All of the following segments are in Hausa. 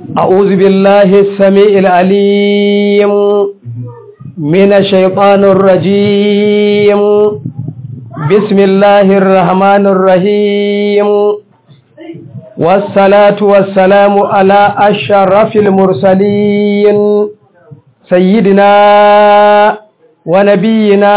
أعوذ بالله السميع العليم من الشيطان الرجيم بسم الله الرحمن الرحيم والصلاة والسلام على أشرف المرسلين سيدنا ونبينا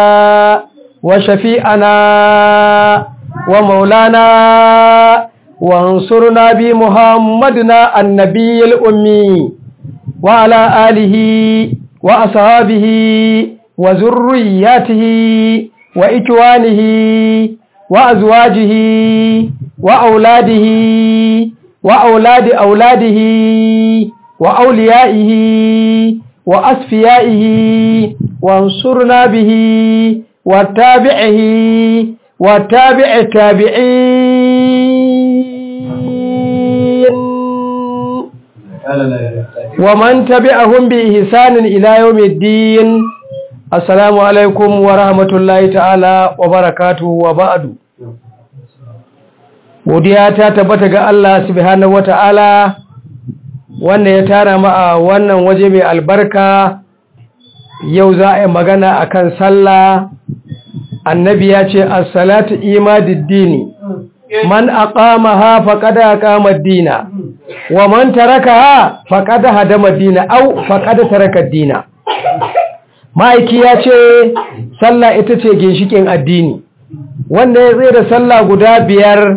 وشفيئنا ومولانا وانصرنا بمحمدنا النبي الأمي وعلى آله وأصحابه وذرياته وإكوانه وأزواجه وأولاده وأولاد أولاده وأوليائه وأصفيائه وانصرنا به وتابعه وتابع التابعين ومن تبعهم بإحسان إلى يوم الدين السلام عليكم ورحمة الله تعالى وبركاته وبعد godiya ta tabbata ga Allah subhanahu wata'ala wanda ya tara mu a wannan waje mai albarka yau za a yi magana akan sallah annabi ya ce as-salatu imadiddini man aqamaha faqad aqama ad-dina wa man tarakaha faqad hadama ad-dina aw faqad taraka ad-dina ma'aiki ya ce sallah ita ce ginshikin addini wanda ya tsaye da sallah guda biyar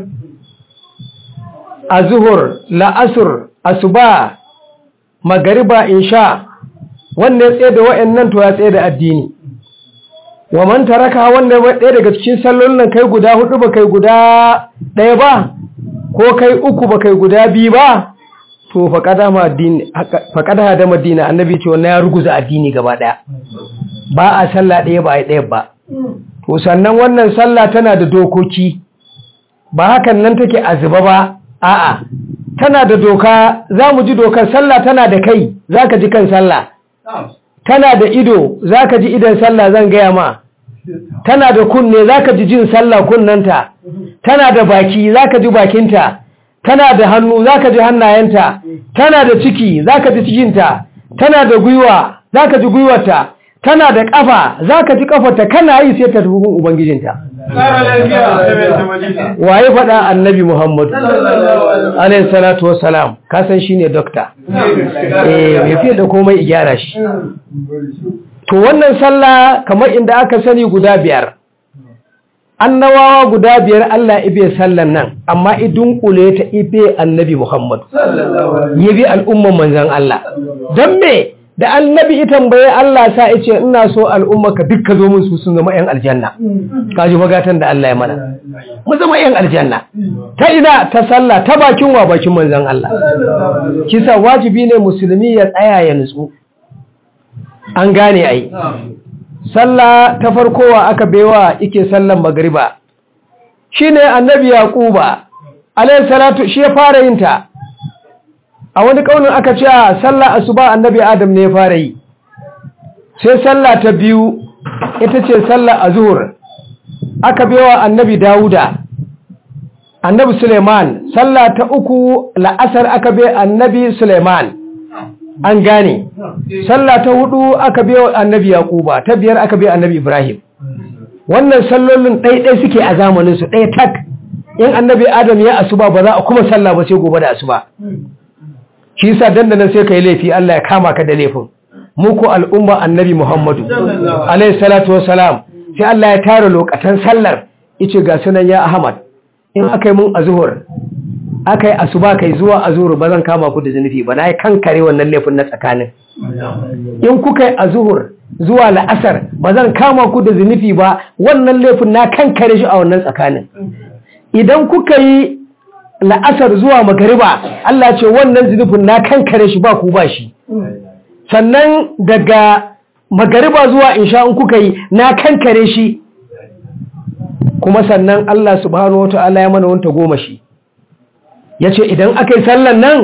a zuhur la'asur asuba magariba insha wanda ya tsaye da wa'annan to ya tsaye da addini wa man taraka wanda ɗaya daga cikin sallolin kai guda hudu ba kai guda ɗaya ba ko kai uku ba kai guda biyu ba to faƙada da madina annabi ce wannan ya ruguza addini gaba ɗaya ba a sallah ɗaya ba a ɗaya ba to sannan wannan sallah tana da dokoki ba hakan nan take azuba ba a'a tana da doka za mu ji dokar sallah tana da kai za ka ji kan sallah tana da ido za ka ji idan sallah zan gaya ma tana da kunne za ka ji jin sallah kunnanta tana da baki za ka ji bakinta tana da hannu za ka ji hannayenta tana da ciki za ka ji cikinta tana da gwiwa za ka ji gwiwarta tana da ƙafa za ka ji ƙafarta kana yi sai ta tafi ubangijinta waye faɗa annabi muhammadu alayhi salatu wassalam kasan shi ne dokta eh mai fiye da komai gyara shi to wannan sallah kamar inda aka sani guda biyar annawawa guda biyar Allah ibe sallan nan amma idun kule ta ibe annabi muhammadu ya bi al'umman manzan Allah don me da annabi ita tambaye Allah sa ya ce ina so al'ummaka duk ka zo musu sun zama 'yan aljanna kaji magatan da Allah ya mana mu zama 'yan aljanna ta ina ta sallah ta bakin wa bakin manzon Allah kisa wajibi ne musulmi ya tsaya ya nutsu an gane ai sallah ta farkowa aka baiwa yake sallan magriba shine annabi yaquba alayhi salatu shi ya fara yin ta a wani kaunin aka ce a sallah asuba annabi adam ne ya fara yi sai sallah ta biyu ita ce sallah azhur aka bewa annabi dawuda annabi suleiman sallah ta uku la'asar aka be annabi suleiman an gane sallah ta hudu aka bewa annabi yaquba ta biyar aka be annabi ibrahim wannan sallolin ɗaiɗai suke a zamaninsu ɗaya tak in annabi adam ya asuba ba za a kuma sallah ba sai gobe da asuba shi yasa dandanan sai kai laifi Allah ya kama ka da laifin mu ko al'umma annabi Muhammadu alayhi salatu wassalam sai Allah ya tara lokacin sallar yace ga sunan ya Ahmad in akai mun azhur akai asuba kai zuwa azhur ba zan kama ku da zanufi ba nayi kankare wannan laifin na tsakanin in kuka yi azhur zuwa la'asar ba zan kama ku da zanufi ba wannan laifin na kankare shi a wannan tsakanin idan kuka yi la'asar zuwa magariba Allah ce wannan zunufin na kankare shi ba ku ba shi sannan daga magariba zuwa insha in kuka yi na kankare shi kuma sannan Allah subhanahu wa ta'ala ya mana wanta goma shi ya ce idan aka yi sallan nan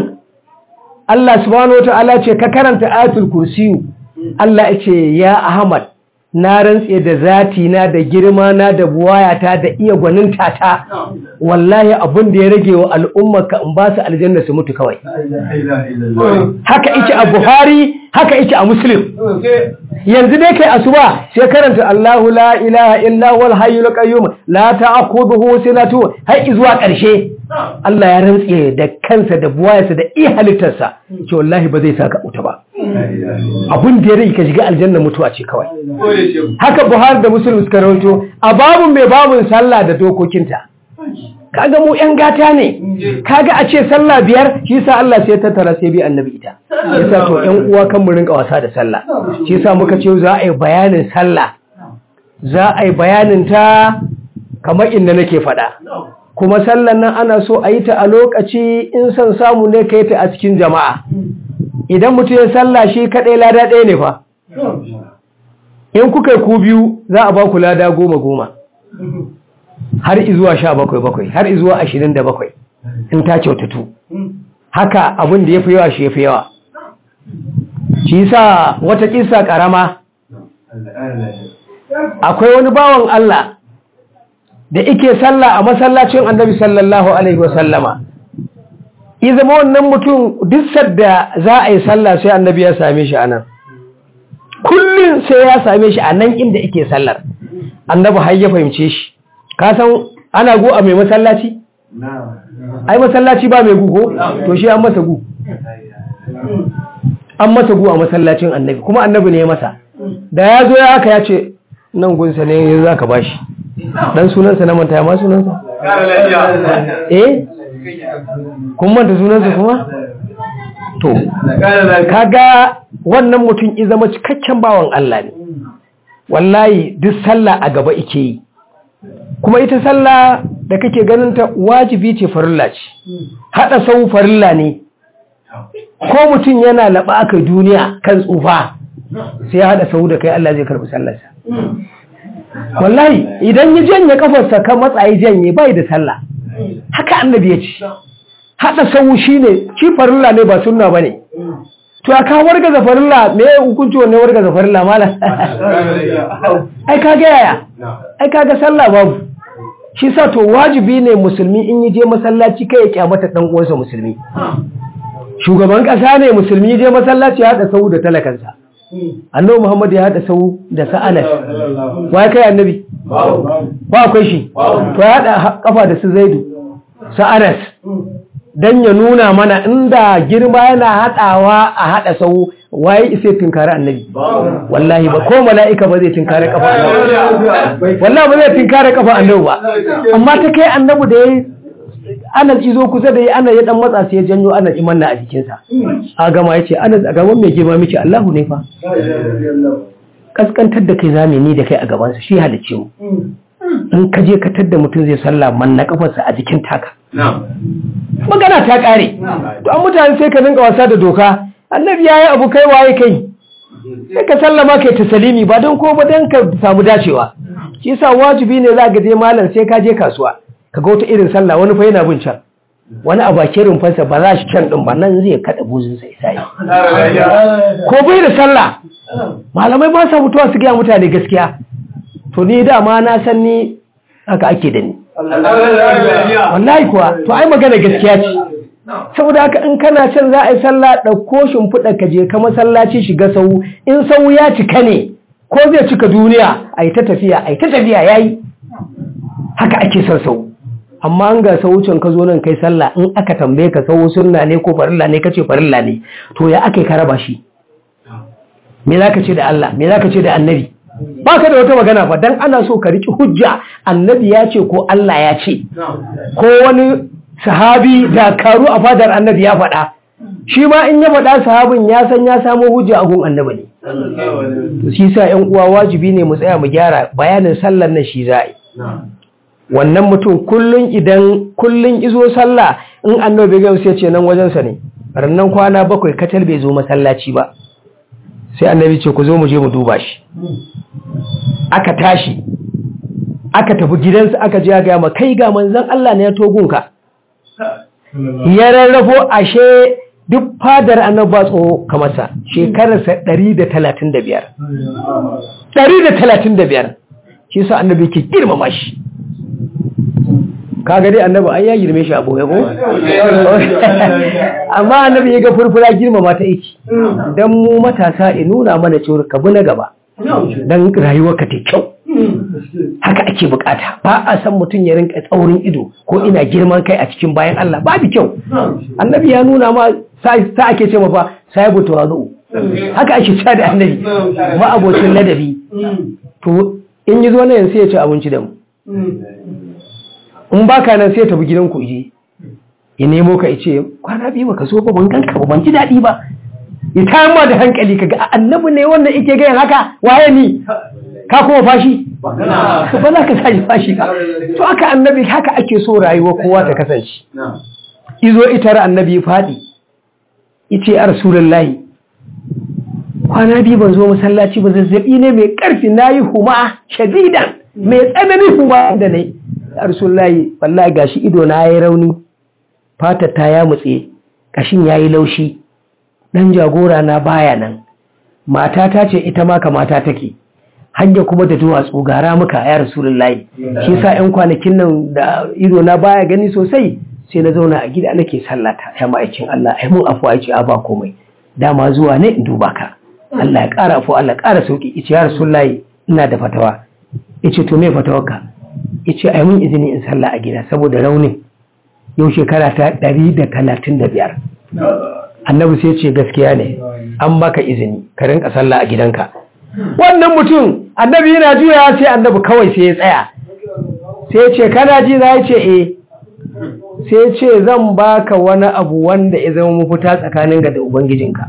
Allah subhanahu wa ta'ala ce ka karanta ayatul kursiyu Allah ya ce ya Ahmad na rantse da zati na da girma na da buwayata da iya gwaninta ta wallahi abin da ya rage wa al'ummarka in ba su aljanna su mutu kawai haka ike a buhari haka ike a muslim yanzu dai kai asuba sai karanta Allahu la ilaha illa huwal hayyul qayyum la ta'khudhuhu sinatu har zuwa ƙarshe Allah ya rantse da kansa da buwayarsa da iya halittarsa ce wallahi ba zai saka wuta ba abun da ya rage ka shiga aljanna mutuwa ce kawai haka Buhari da Muslim suka rawaito a babun mai babun sallah da dokokinta kaga mu yan gata ne kaga a ce sallah biyar shi yasa Allah sai ya tattara sai bi annabi ita yasa to yan uwa kan mu rinka wasa da sallah shi yasa muka ce za a yi bayanin sallah za a yi bayanin ta kamar inda nake faɗa kuma sallan nan ana so a yi ta a lokaci in son samu ne ka yi ta a cikin jama'a idan mutum ya sallah shi kaɗai lada ɗaya ne fa in kuka ku biyu za a ba ku lada goma goma har izuwa sha bakwai bakwai har izuwa ashirin da bakwai in ta kyautatu haka abin da ya fi yawa shi ya fi yawa shi sa wata kisa ƙarama akwai wani bawan Allah da ike sallah a masallacin annabi sallallahu alaihi wasallama izama wannan mutum duk sadda za a yi sallah sai annabi ya same shi anan kullum sai ya same shi a nan inda ike sallar annabi har ya fahimce shi ka san ana gu a mai masallaci ai masallaci ba mai gu ko to shi an masa gu an masa gu a masallacin annabi kuma annabi ne ya masa da ya zo ya haka ya ce nan gunsa ne za ka bashi dan sunansa na manta ma sunansa eh kun manta sunansa kuma to kaga wannan mutum i zama cikakken bawan Allah ne wallahi duk sallah a gaba ike yi kuma ita sallah da kake ganin ta wajibi ce farilla ce hada sau farilla ne ko mutum yana laba aka duniya kan tsufa sai ya hada sau da kai Allah zai karbi sallarsa wallahi idan ya janye kafarsa kan matsayi janye bai da sallah haka annabi ya ce hada sau shine shi farilla ne ba sunna bane to aka warga zafarilla me hukunci wanne warga zafarilla mala ai kaga yaya ai kaga sallah babu shi sa to wajibi ne musulmi in yi je masallaci kai ya kyamata dan uwansa musulmi shugaban kasa ne musulmi je masallaci ya hada sau da talakansa annabi Muhammad ya hada sau da sa'anas wai kai annabi ba akwai shi to ya hada kafa da su zaidu sa'anas dan ya nuna mana inda girma yana hadawa a hada sau waye isa tinkari annabi wallahi ba ko mala'ika ba zai tinkari kafa annabi wallahi ba zai tinkari kafa annabi ba amma ta kai annabi da yayi anas izo kusa da yi ana ya dan matsa sai ya janyo anas imanna a jikinsa a gama yace anas a gaban mai girma miki Allahu ne fa kaskantar da kai zame ni da kai a gabansa shi halicce mu in ka je ka tadda mutum zai sallah man na kafarsa a jikin taka magana ta kare to an mutane sai ka dinga wasa da doka annabi yayi abu kai waye kai sai ka sallama kai ta salimi ba don ko ba don ka samu dacewa shi yasa wajibi ne za ka je malam sai ka je kasuwa ka ga wata irin sallah wani fa yana bin can wani a bakin rumfansa ba za shi can din ba nan zai kada buzin sai sai ko bai da sallah malamai ba sa mutuwa su gaya mutane gaskiya to ni dama na san ni haka ake da ni wallahi kuwa to ai magana gaskiya ce saboda haka in kana can za a yi sallah ɗauko shimfiɗa ka je ka masallaci shiga sau in sau ya cika ne ko zai cika duniya a yi ta tafiya a yi ta tafiya ya yi haka ake son sau amma an ga saucin ka zo nan kai sallah in aka tambaye ka sau sunna ne ko farilla ne kace farilla ne to ya aka ka raba shi me za ka ce da Allah me za ka ce da annabi ba ka da wata magana ba dan ana so ka riki hujja annabi ya ce ko Allah ya ce ko wani sahabi da karu a fadar annabi ya faɗa shi ma in ya faɗa sahabin ya san ya samo hujja a gun annabi ne to shi sa ƴan uwa wajibi ne mu tsaya mu gyara bayanin sallar nan shi za'i wannan mutum kullun idan kullun izo sallah in annabi ga sai ce nan wajensa ne rannan kwana bakwai katal bai zo masallaci ba sai annabi ce ku zo mu je mu duba shi aka tashi aka tafi gidansa aka je ga ma kai ga manzon Allah ne ya togunka ya rarrafo ashe duk fadar annabi ba tsoho kamar sa shekararsa 135 135 shi sa annabi ke girmama shi kaga dai annabi an ya girme shi abu ya ko amma annabi ya ga furfura girmama ta iki dan mu matasa in nuna mana cewa ka bi na gaba dan rayuwarka ta kyau haka ake bukata ba a san mutum ya rinka tsaurin ido ko ina girman kai a cikin bayan Allah babu kyau annabi ya nuna ma ta ake ce mafa sahibu tawazu haka ake cewa da annabi ma abocin ladabi to in yi zo na yanzu ya ci abinci da mu in baka nan sai ya tafi gidan ku je ya nemo ka ce kwana biyu baka so ba ban ganka ba ban ji daɗi ba ya tayar da hankali kaga annabi ne wannan yake gayan haka waye ni ka kuma fashi ba za ka sashi fashi ka to aka annabi haka ake so rayuwa kowa ta kasance izo itar annabi faɗi ice a rasulullahi kwana biyu ban zo masallaci ba zazzabi ne mai ƙarfi na yi huma shadidan mai tsananin huma da ne a rasulullahi wallahi gashi ido na ya yi rauni fata ta ya mutse kashin ya yi laushi ɗan jagora na baya nan mata ce ita ma kamata take hanya kuma da duwatsu gara muka ya rasulullahi shi sa yan kwanakin nan da ido na baya gani sosai sai na zauna a gida nake sallata ya ma'aikin Allah ai mun afuwa yace a ba komai dama zuwa ne in duba ka Allah ya ƙara afuwa Allah ƙara sauki yace ya rasulullahi ina da fatawa yace to me fatawarka yace ai mun izini in sallah a gida saboda raunin yau shekara ta 135 annabi sai ce gaskiya ne an maka izini ka rinka sallah a gidanka wannan mutum annabi yana juya sai annabi kawai sai ya tsaya sai ce kana ji za ce eh sai ce zan baka wani abu wanda ya zama mafita tsakanin ga da ubangijinka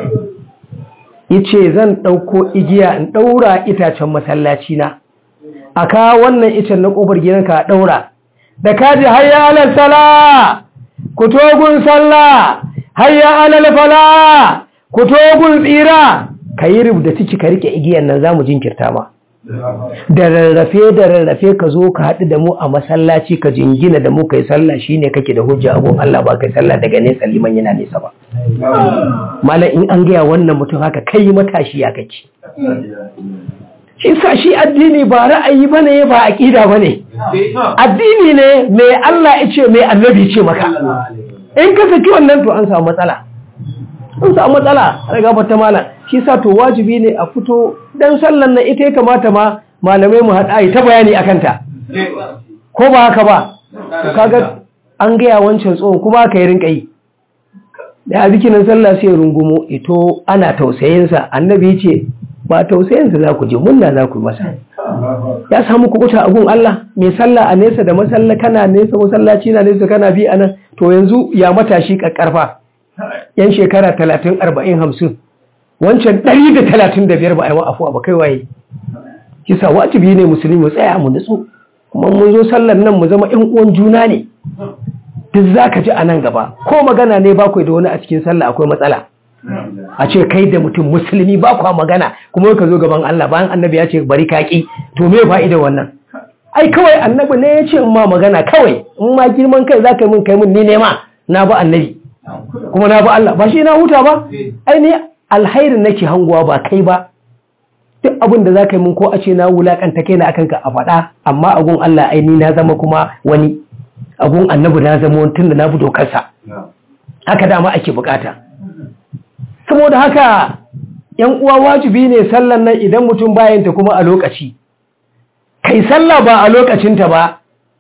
yace zan ɗauko igiya in ɗaura itacen masallaci na a kawo wannan icen na ƙofar gidanka a ɗaura da kaji hayya alal sala ku togun sallah hayya alal fala ku togun tsira ka yi da ciki ka rike igiyan nan za mu jinkirta ma da rarrafe da rarrafe ka zo ka haɗu da mu a masallaci ka jingina da mu kai sallah shine kake da hujja abun Allah ba kai sallah daga nesa liman yana nesa ba malam in an gaya wannan mutum haka kai matashi ya kake shi sa shi addini ba ra'ayi bane ba aqida bane addini ne mai Allah ya ce mai annabi ce maka in ka saki wannan to an samu matsala an samu matsala daga bata malam shi sa to wajibi ne a fito dan sallan nan ita ya kamata ma malamai mu haɗa yi ta bayani akan ta ko ba haka ba to kaga an gaya wancan tsohon kuma ka yi rinka yi da a zikinan sallah sai rungumo ito ana tausayinsa annabi ce ba tausayinsa za ku je munna za ku yi masa ya samu kubuta a gun Allah mai sallah a nesa da masalla kana nesa masallaci na nesa kana bi anan to yanzu ya matashi kakkarfa yan shekara talatin arba'in hamsin wancan ɗari da talatin da biyar ba a yi afuwa ba kai waye kisa wajibi ne musulmi mu tsaya mu nutsu kuma mun zo sallar nan mu zama ƴan uwan juna ne duk za ka ji a nan gaba ko magana ne ba da wani a cikin sallah akwai matsala a ce kai da mutum musulmi ba kwa magana kuma ka zo gaban Allah bayan annabi ya ce bari kaki to me fa'ida wannan ai kawai annabi ne ya ce in ma magana kawai in ma girman kai za ka yi min kai min ni ne ma na ba annabi kuma na ba Allah ba shi na huta ba ai ne alhairin nake hangowa ba kai ba duk abin da za ka yi min ko a ce na wulakanta kai na akan ka a faɗa amma agun Allah ai ni na zama kuma wani agun annabi na zama wani tunda na bi dokarsa haka dama ake bukata saboda haka yan uwa wajibi ne sallan nan idan mutum bayanta kuma a lokaci kai sallah ba a lokacinta ba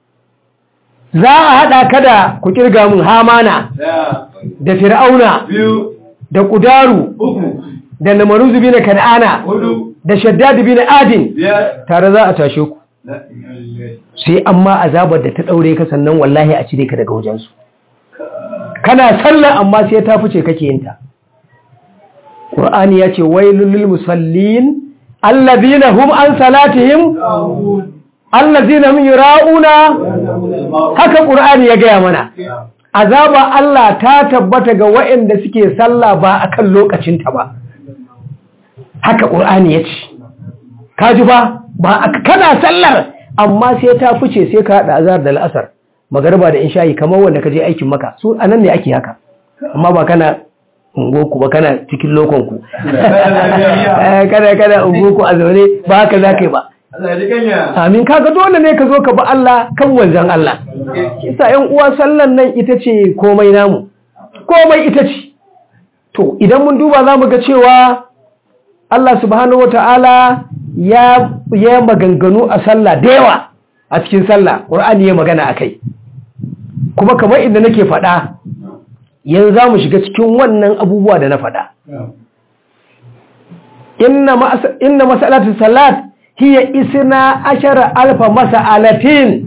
za a haɗa kada ku kirga mun hamana da fir'auna da kudaru da namaruzu bi na kan'ana da shaddadu bi na adin tare za a tashe ku sai amma azabar da ta ɗaure ka sannan wallahi a cire ka daga wajensu kana sallah amma sai ta fice kake yinta Qur'ani ya ce wailul lil musallin allazina hum an salatihim allazina hum yura'una haka Qur'ani ya gaya mana azaba Allah ta tabbata ga waɗanda suke sallah ba akan lokacin ta ba haka Qur'ani ya ce kaji ba ba kana sallar amma sai ta fice sai ka hada azhar da al'asar magarba da insha'i kamar wanda kaje aikin maka su anan ne ake haka amma ba kana ungoku ba kana cikin lokonku kana kana ungoku a zaune ba haka za ka yi ba amin kaga dole ne ka zo ka ba Allah kan wanzan Allah isa yan uwa sallan nan ita ce komai namu komai ita ce to idan mun duba za mu ga cewa Allah subhanahu wata'ala ya ya maganganu a sallah da yawa a cikin sallah Qur'ani ya magana akai kuma kamar inda nake faɗa yanzu za mu shiga cikin wannan abubuwa da na faɗa inna masalatu salat hiya isna ashara alfa masa'alatin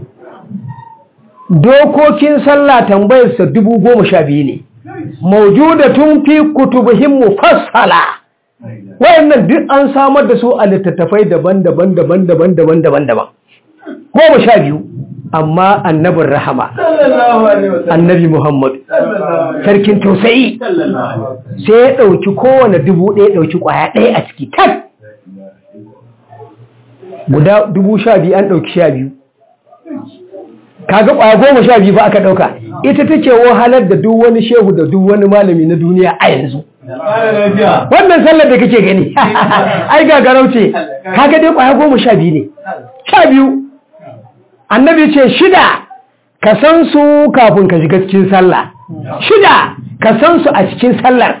dokokin sallah tambayarsa dubu goma sha biyu ne maujudatun fi kutubihim mufassala wayannan duk an samar da su a littattafai daban-daban daban-daban daban-daban daban goma sha biyu amma annabin rahama annabi muhammadu sarkin tausayi sai ya ɗauki kowane dubu ɗaya ɗauki ƙwaya ɗaya a ciki kan guda dubu sha biyu an ɗauki sha biyu kaga ƙwaya goma sha biyu ba aka ɗauka ita take wahalar da duk wani shehu da duk wani malami na duniya a yanzu wannan sallar da kake gani ai gagarau ce kaga dai ƙwaya goma sha biyu ne sha biyu annabi ce shida ka san su kafin ka shiga cikin sallah shida ka san su a cikin sallar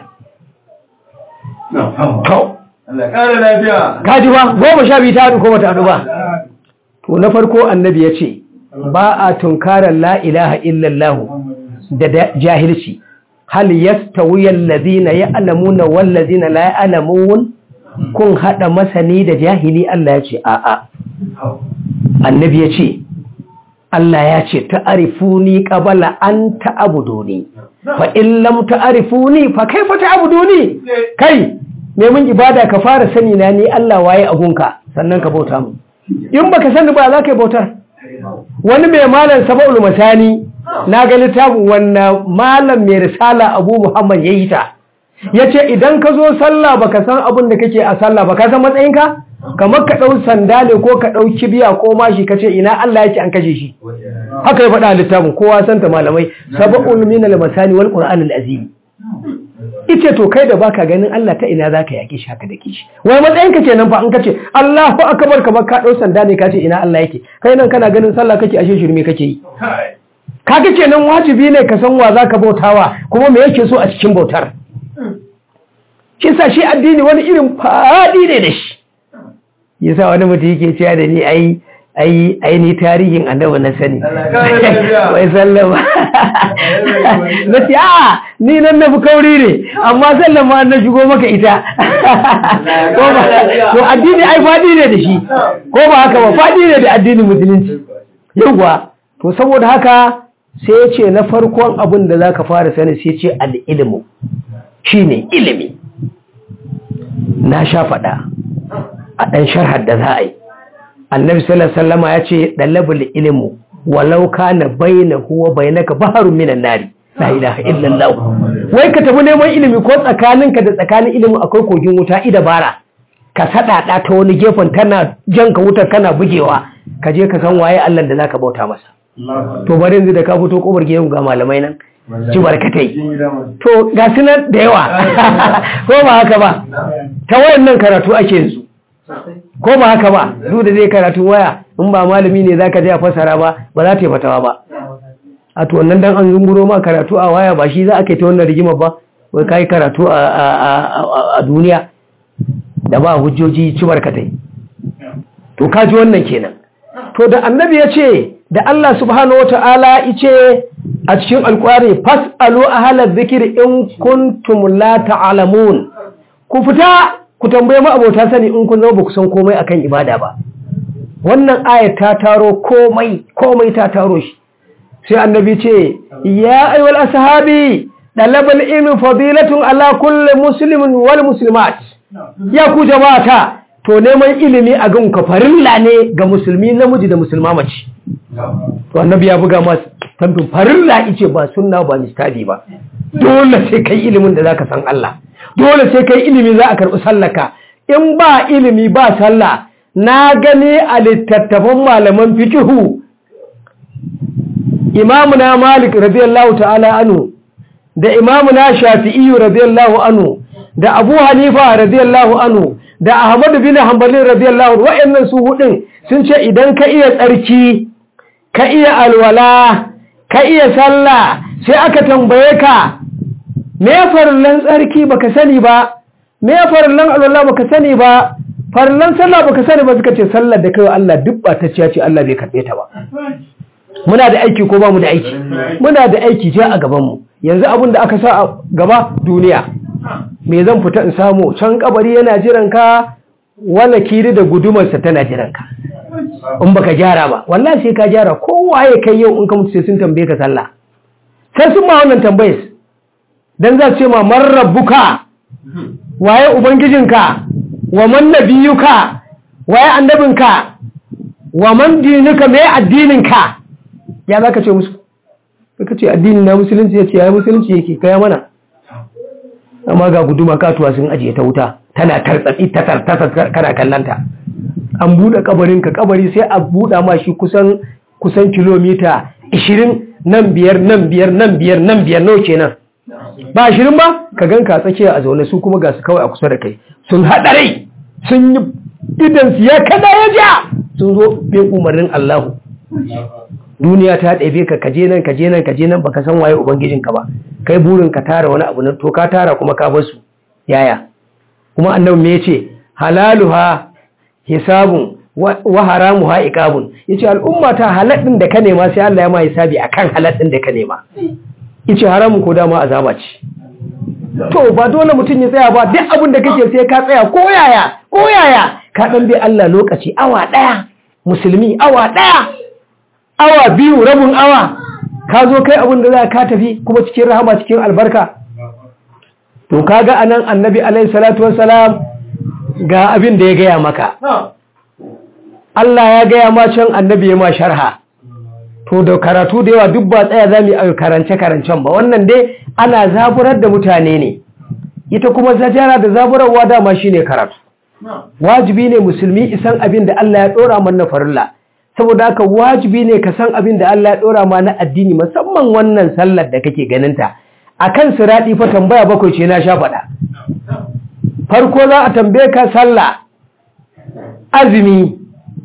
kaji ba goma sha biyu ta haɗu ko bata haɗu ba to na farko annabi ya ce ba a tunkarar la ilaha illallah da jahilci hal yastawi allazina ya'lamuna wal ladzina la ya'lamun kun hada masani da jahili Allah ya ce a'a annabi ya ce Allah ya ce ta'arifuni qabala an ta'buduni fa in lam ta'arifuni fa kaifa ta'buduni kai me mun ibada ka fara sani na ni Allah waye agunka sannan ka bauta mu in baka sani ba za ka yi bautar wani mai malam saba'ul masani na ga littafin wannan malam mai risala Abu Muhammad yayi ta yace idan ka zo sallah baka san abin da kake a sallah baka san matsayinka kamar ka ɗau sanda ne ko ka ɗau kibiya ko mashi ka ce ina Allah yake an kashe shi haka ya faɗa littafin kowa santa malamai saba'ul min al-masani wal qur'an al-azim ice to kai da baka ganin Allah ta ina zaka yake shi haka da kishi wai matsayin ka kenan fa an kace Allahu akbar kamar ka ɗau sanda ne ka ce ina Allah yake kai nan kana ganin sallah kake ashe shirme kake yi kaga kenan wajibi ne ka san wa zaka bautawa kuma me yake so a cikin bautar kisa shi addini wani irin faɗi ne da shi yasa wani mutum yake cewa da ni ai ai ai ni tarihin annabi na sani wai sallama na ce a ni nan na fi kauri ne amma sallama na shigo maka ita ko ba to addini ai faɗi ne da shi ko ba haka ba faɗi ne da addinin musulunci yauwa to saboda haka sai ya ce na farkon abin da za ka fara sani sai ce al'ilmu shi ne ilimi na sha faɗa a ɗan sharhar da za a yi annabi sallallahu ya ce ɗalabul ilimu walau kana baina huwa bainaka baharun minan nari la ilaha illallah wai ka tafi neman ilimi ko tsakaninka da tsakanin ilimi akwai kogin wuta ida bara ka saɗaɗa ta wani gefen tana jan ka wutar kana bugewa ka je ka san waye Allah da zaka bauta masa to bari yanzu da ka fito kobar gidan ga malamai nan ci barkatai to ga su nan da yawa ko ba haka ba ta wayannan karatu ake yanzu ko ba haka ba duk da zai karatu waya in ba malami ne zaka je a fasara ba ba za ta yi fatawa ba a to wannan dan an zunguro ma karatu a waya ba shi za a kai ta wannan rigima ba wai kai karatu a duniya da ba hujjoji ci barkatai to kaji wannan kenan to da annabi ya ce da Allah subhanahu wata'ala ice a cikin alkwari fas'alu ahla dhikri in kuntum la ta'lamun ku fita ku tambaye mu abota sani in kun zama ba ku san komai akan ibada ba wannan ayat ta taro komai komai ta taro shi sai annabi ce ya ayyuhal ashabi dalabal ilmi fadilatun ala kulli muslimin wal muslimat ya ku jama'ata to neman ilimi a gan ka farilla ne ga musulmi namiji da musulma mace to annabi ya buga masu tambin farilla ice ba sunna ba mistadi ba dole sai kai ilimin da zaka san Allah dole sai kai ilimi za a karɓi sallaka in ba ilimi ba sallah na gani a littattafan malaman fikihu imamuna malik radiyallahu ta'ala anhu da imamu na shafi'i radiyallahu anhu da abu hanifa radiyallahu anhu da ahmadu bin hanbali radiyallahu anhu wa'annan su hudun sun ce idan ka iya tsarki ka iya alwala ka iya sallah sai aka tambaye ka me farillan tsarki baka sani ba me farillan alwala baka sani ba farillan sallah baka sani ba suka ce sallar da kai Allah duk ba ta ce Allah bai karbe ta ba muna da aiki ko ba mu da aiki muna da aiki je a gaban mu yanzu abin da aka sa a gaba duniya me zan fita in samu can kabari yana jiran ka wala kiri da gudumarsa tana jiran ka in baka gyara ba wallahi sai ka gyara kowa ya kai yau in ka mutu sai sun tambaye ka sallah sai sun ma wannan tambayes dan za su ce ma man rabbuka waye ubangijinka wa man nabiyuka waye annabinka wa man dinuka me addininka ya zaka ce musu ka ce addini na musulunci ya ce ya musulunci yake kaya mana amma ga guduma katuwa sun ajiye ta wuta tana tartsatsi ta tartasa kana kallanta an buɗe kabarinka kabari sai a buɗa ma shi kusan kusan kilomita 20 nan biyar nan biyar nan biyar nan biyar nawa kenan ba 20 ba ka ganka tsakiya a zaune su kuma ga su kawai a kusa da kai sun haɗa rai sun yi idan su ya kada ya ja sun zo bin umarnin Allahu duniya ta ɗabe ka kaje nan kaje nan kaje nan baka san waye ubangijinka ba kai burin ka tara wani abu nan to ka tara kuma ka bar su yaya kuma annabi me yace halaluha hisabun wa haramuha iqabun yace al'umma ta halal din da ka nema sai Allah ya ma hisabi akan halal din da ka nema yace haramun ko dama azaba ce to ba dole mutum ya tsaya ba duk abin da kake sai ka tsaya ko yaya ko yaya ka dan bi Allah lokaci awa daya musulmi awa daya awa biyu rabin awa ka zo kai abin da za ka tafi kuma cikin rahama cikin albarka to kaga anan annabi alaihi salatu wassalam ga abin da ya gaya maka Allah ya gaya ma can annabi ya ma sharha to da karatu da yawa duk ba tsaya za mu yi karance karancen ba wannan dai ana zaburar da mutane ne ita kuma zajara da zaburarwa dama shine karatu wajibi ne musulmi isan abin da Allah ya dora mana farilla saboda haka wajibi ne ka san abin da Allah ya dora ma na addini musamman wannan sallar da kake ganinta akan siradi fa tambaya bakwai ce na sha faɗa farko za a tambaye ka sallah azumi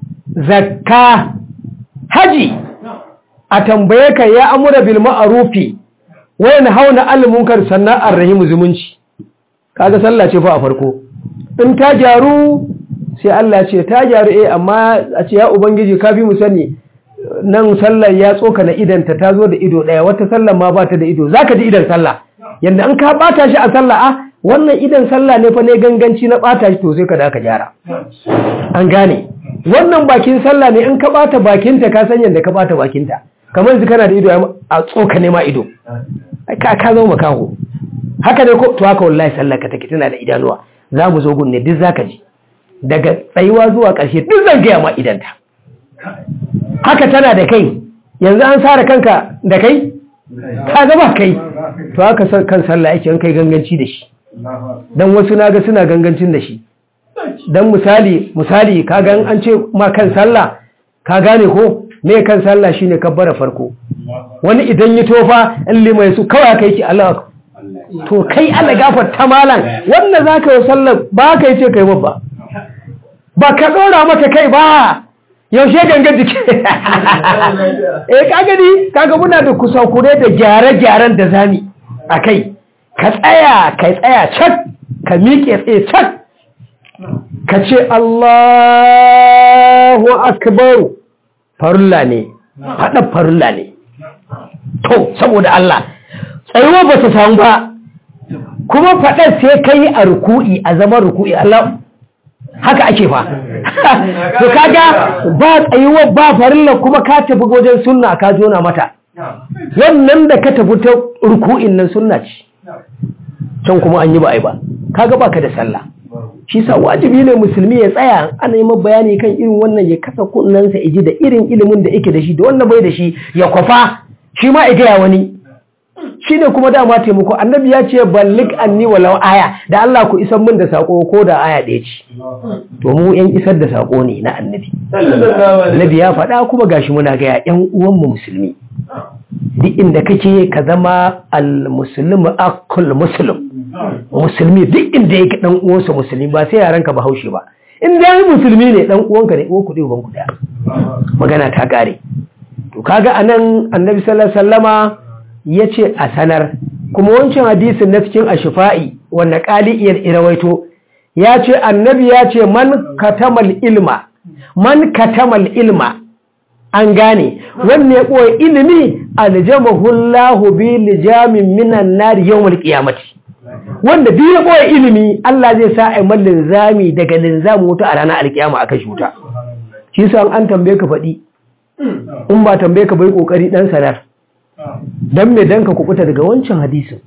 zakka haji a tambaye ka ya amura bil ma'rufi wa yanhauna 'anil munkar sannan arrahimu zumunci kaga sallah ce fa a farko in ta gyaru sai Allah ce ta gyaru eh amma a ce ya ubangiji ka bi mu sani nan sallar ya tsoka na idanta ta zo da ido daya wata sallar ma ba ta da ido zaka ji idan sallah yanda an ka bata shi a sallah a wannan idan sallah ne fa ne ganganci na bata shi to sai ka da ka gyara an gane wannan bakin sallah ne in ka bata bakinta ka san yanda ka bata bakinta kamar yanzu kana da ido a tsoka ne ma ido ka ka zo makaho haka ne ko to haka wallahi sallar ka take tana da idanuwa za mu zo gunne duk zaka ji daga tsayuwa zuwa ƙarshe duk zan gaya ma idanta haka tana da kai yanzu an sare kanka da kai ka gaba kai to haka kan sallah yake an kai ganganci da shi dan wasu naga suna gangancin da shi dan misali misali kaga an ce ma kan sallah ka gane ko me kan sallah shine kabbara farko wani idan yi tofa in limai su kawai kai ki Allah to kai Allah gafarta malam wannan zaka yi sallar ba ka yi ce kai babba ba ka dora mata kai ba yaushe ganga jiki eh kaga ni kaga muna da kusakure da gyare-gyaren da zami a kai ka tsaya ka tsaya cak ka miƙe tsaye cak ka ce Allahu akbar farulla ne faɗa farulla ne to saboda Allah tsayuwa ba ta samu ba kuma faɗar sai ka yi a ruku'i a zaman ruku'i Allah haka ake fa to kaga ba tsayuwa ba farilla kuma ka tafi wajen sunna ka jona mata wannan da ka tafi ta ruku'in nan sunna ce can kuma an yi ba ai ba kaga baka da sallah shi sa wajibi ne musulmi ya tsaya ana yi bayani kan irin wannan ya kasa kunnansa iji da irin ilimin da yake da shi da wannan bai da shi ya kwafa shi ma ya gaya wani shine kuma dama taimako annabi ya ce ballik anni walau aya da Allah ku isar min da sako ko da aya ɗaya ce to mu yan isar da sako ne na annabi annabi ya faɗa kuma gashi muna ga yan uwan mu musulmi duk inda kake ka zama al-muslim akul muslim musulmi duk inda yake dan uwansa musulmi ba sai yaran ka bahaushe ba in dai musulmi ne dan uwanka ne uwan ku dai uban ku da magana ta kare to kaga anan annabi sallallahu alaihi wasallama yace a sanar kuma wancan hadisin na cikin ashifa'i wanda qali'iyar irawaito ya ce annabi ya ce man katamal ilma man katamal ilma an gane wanne ya ɓoye ilimi aljamahullahu bi lijamin minan nari yawmal qiyamati wanda duk ya ɓoye ilimi Allah zai sa ai man linzami daga linzamin wuta a ranar alkiyama aka shuta shi sa an tambaye ka faɗi in ba tambaye ka bai kokari dan sanar dan me dan ka kubuta daga wancan hadisin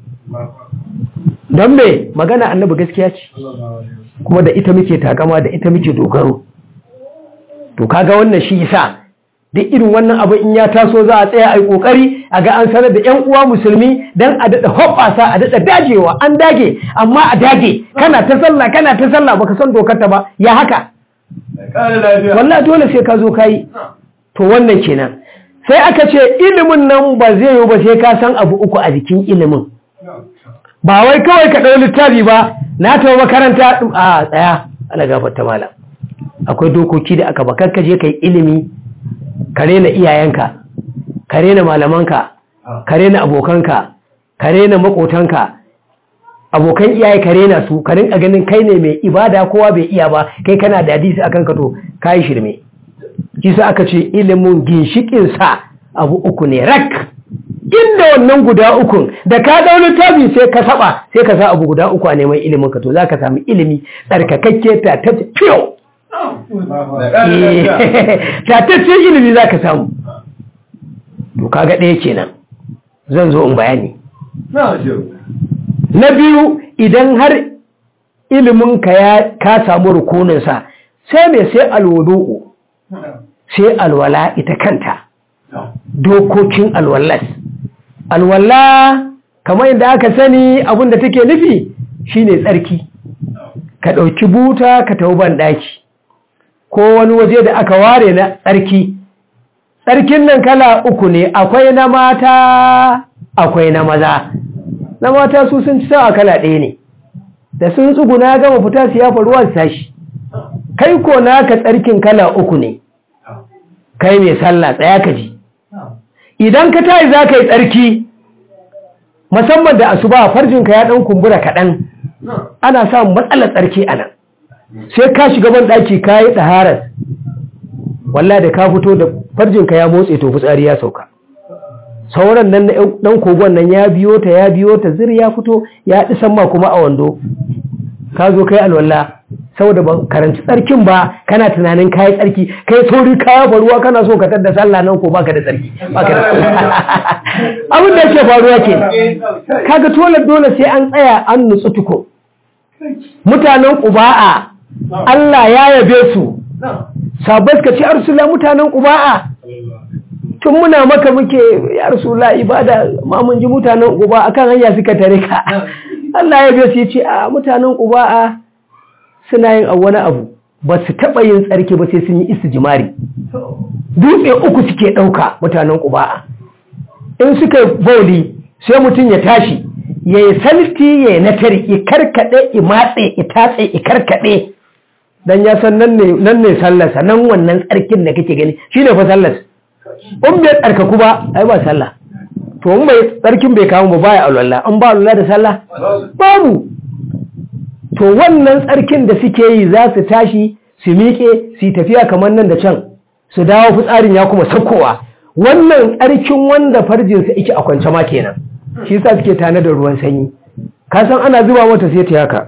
dan me magana annabi gaskiya ce kuma da ita muke takama da ita muke dogaro to kaga wannan shi yasa duk irin wannan abu in ya taso za a tsaya a yi kokari a ga an sanar da yan uwa musulmi dan a dada hoɓasa a dada dagewa an dage amma a dage kana ta sallah kana ta sallah baka san dokar ta ba ya haka wallahi dole sai ka zo kai to wannan kenan sai aka ce ilimin nan ba zai yi ba sai ka san abu uku a jikin ilimin ba wai kawai ka ɗau littafi ba na taɓa makaranta a tsaya ana gafarta malam akwai dokoki da aka bakar ka je ka yi ilimi ka rena iyayenka ka rena malamanka ka rena abokanka ka rena makotanka abokan iyaye ka rena su ka rinka ganin kai ne mai ibada kowa bai iya ba kai kana da hadisi akan ka to kai shirme kisa aka ce ilimin ginshikin sa abu uku ne rak inda wannan guda ukun da ka dau littafi sai ka saba sai ka sa abu guda uku a neman ilimin ka to zaka samu ilimi tsarkakakke ta ta fiyo tataccen ilimi za ka samu to kaga ɗaya kenan zan zo in bayani na biyu idan har iliminka ya ka samu rukuninsa sai mai sai alwudu'u sai alwala ita kanta dokokin alwallas alwala kamar yadda aka sani abinda take nufi shine tsarki ka ɗauki buta ka tafi ban ɗaki ko wani waje da aka ware na tsarki tsarkin nan kala uku ne akwai na mata akwai na maza na mata su sun ci sawa kala ɗaya ne da sun tsuguna gama fita su yafa ruwan sashi kai ko naka tsarkin kala uku ne kai mai sallah tsaya ka ji idan ka tayi za ka yi tsarki musamman da asuba farjinka ya ɗan kumbura kaɗan ana samun matsalar tsarki a nan sai ka shiga ban ɗaki ka yi ɗaharar wallah da ka fito da farjinka ya motse to fitsari ya sauka sauran nan na ɗan kogon nan ya biyo ta ya biyo ta zir ya fito ya ɗi ma kuma a wando ka zo kai alwala saboda ba karanci tsarkin ba kana tunanin kayi tsarki kai sauri kaya faruwa kana so ka tadda sallah nan ko baka da tsarki baka da abin da yake faruwa ke kaga dole dole sai an tsaya an nutsu tuko mutanen ƙuba'a Allah ya yabe su sabbas ka ci arsula mutanen ƙuba'a tun muna maka muke ya arsula ibada ma mun ji mutanen ƙuba'a kan hanya suka tare ka Allah ya yabe su ya ce a mutanen ƙuba'a suna yin wani abu ba su taɓa yin tsarki ba sai sun yi istijimari dutse uku suke ɗauka mutanen ƙuba'a in suka bauli sai mutum ya tashi ya yi salti ya yi natari ya karkaɗe ya matse ya tatse ya karkaɗe don ya san nan ne sallarsa nan wannan tsarkin da kake gani shi ne fa sallas in bai tsarkaku ba ai ba sallah to in bai tsarkin bai kawo ba baya alwala in ba alwala da sallah babu to wannan tsarkin da suke yi za su tashi su miƙe su tafiya kamar nan da can su dawo fitsarin ya kuma saukowa wannan tsarkin wanda farjinsa yake a kwance ma kenan shi sa suke tane da ruwan sanyi ka san ana zuba mata sai ta yaka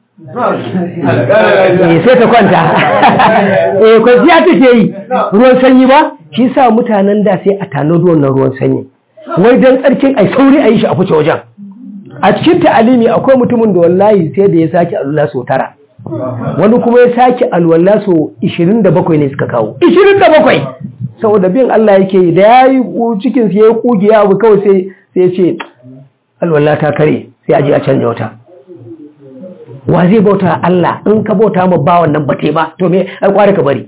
eh sai ta kwanta eh kwanciya take yi ruwan sanyi ba shi sa mutanen da sai a tano da wannan ruwan sanyi wai dan tsarkin ai sauri a yi shi a fice wajen a cikin ta'alimi akwai mutumin da wallahi sai da ya sake alwala so tara wani kuma ya sake alwala so 27 ne suka kawo 27 saboda bin Allah yake yi da yayi cikin sa yayi kugiya abu kawai sai sai ya ce alwala ta kare sai a je a canja wata wa zai bauta Allah in ka bauta ma ba wannan bate ba to me ai kware ka bari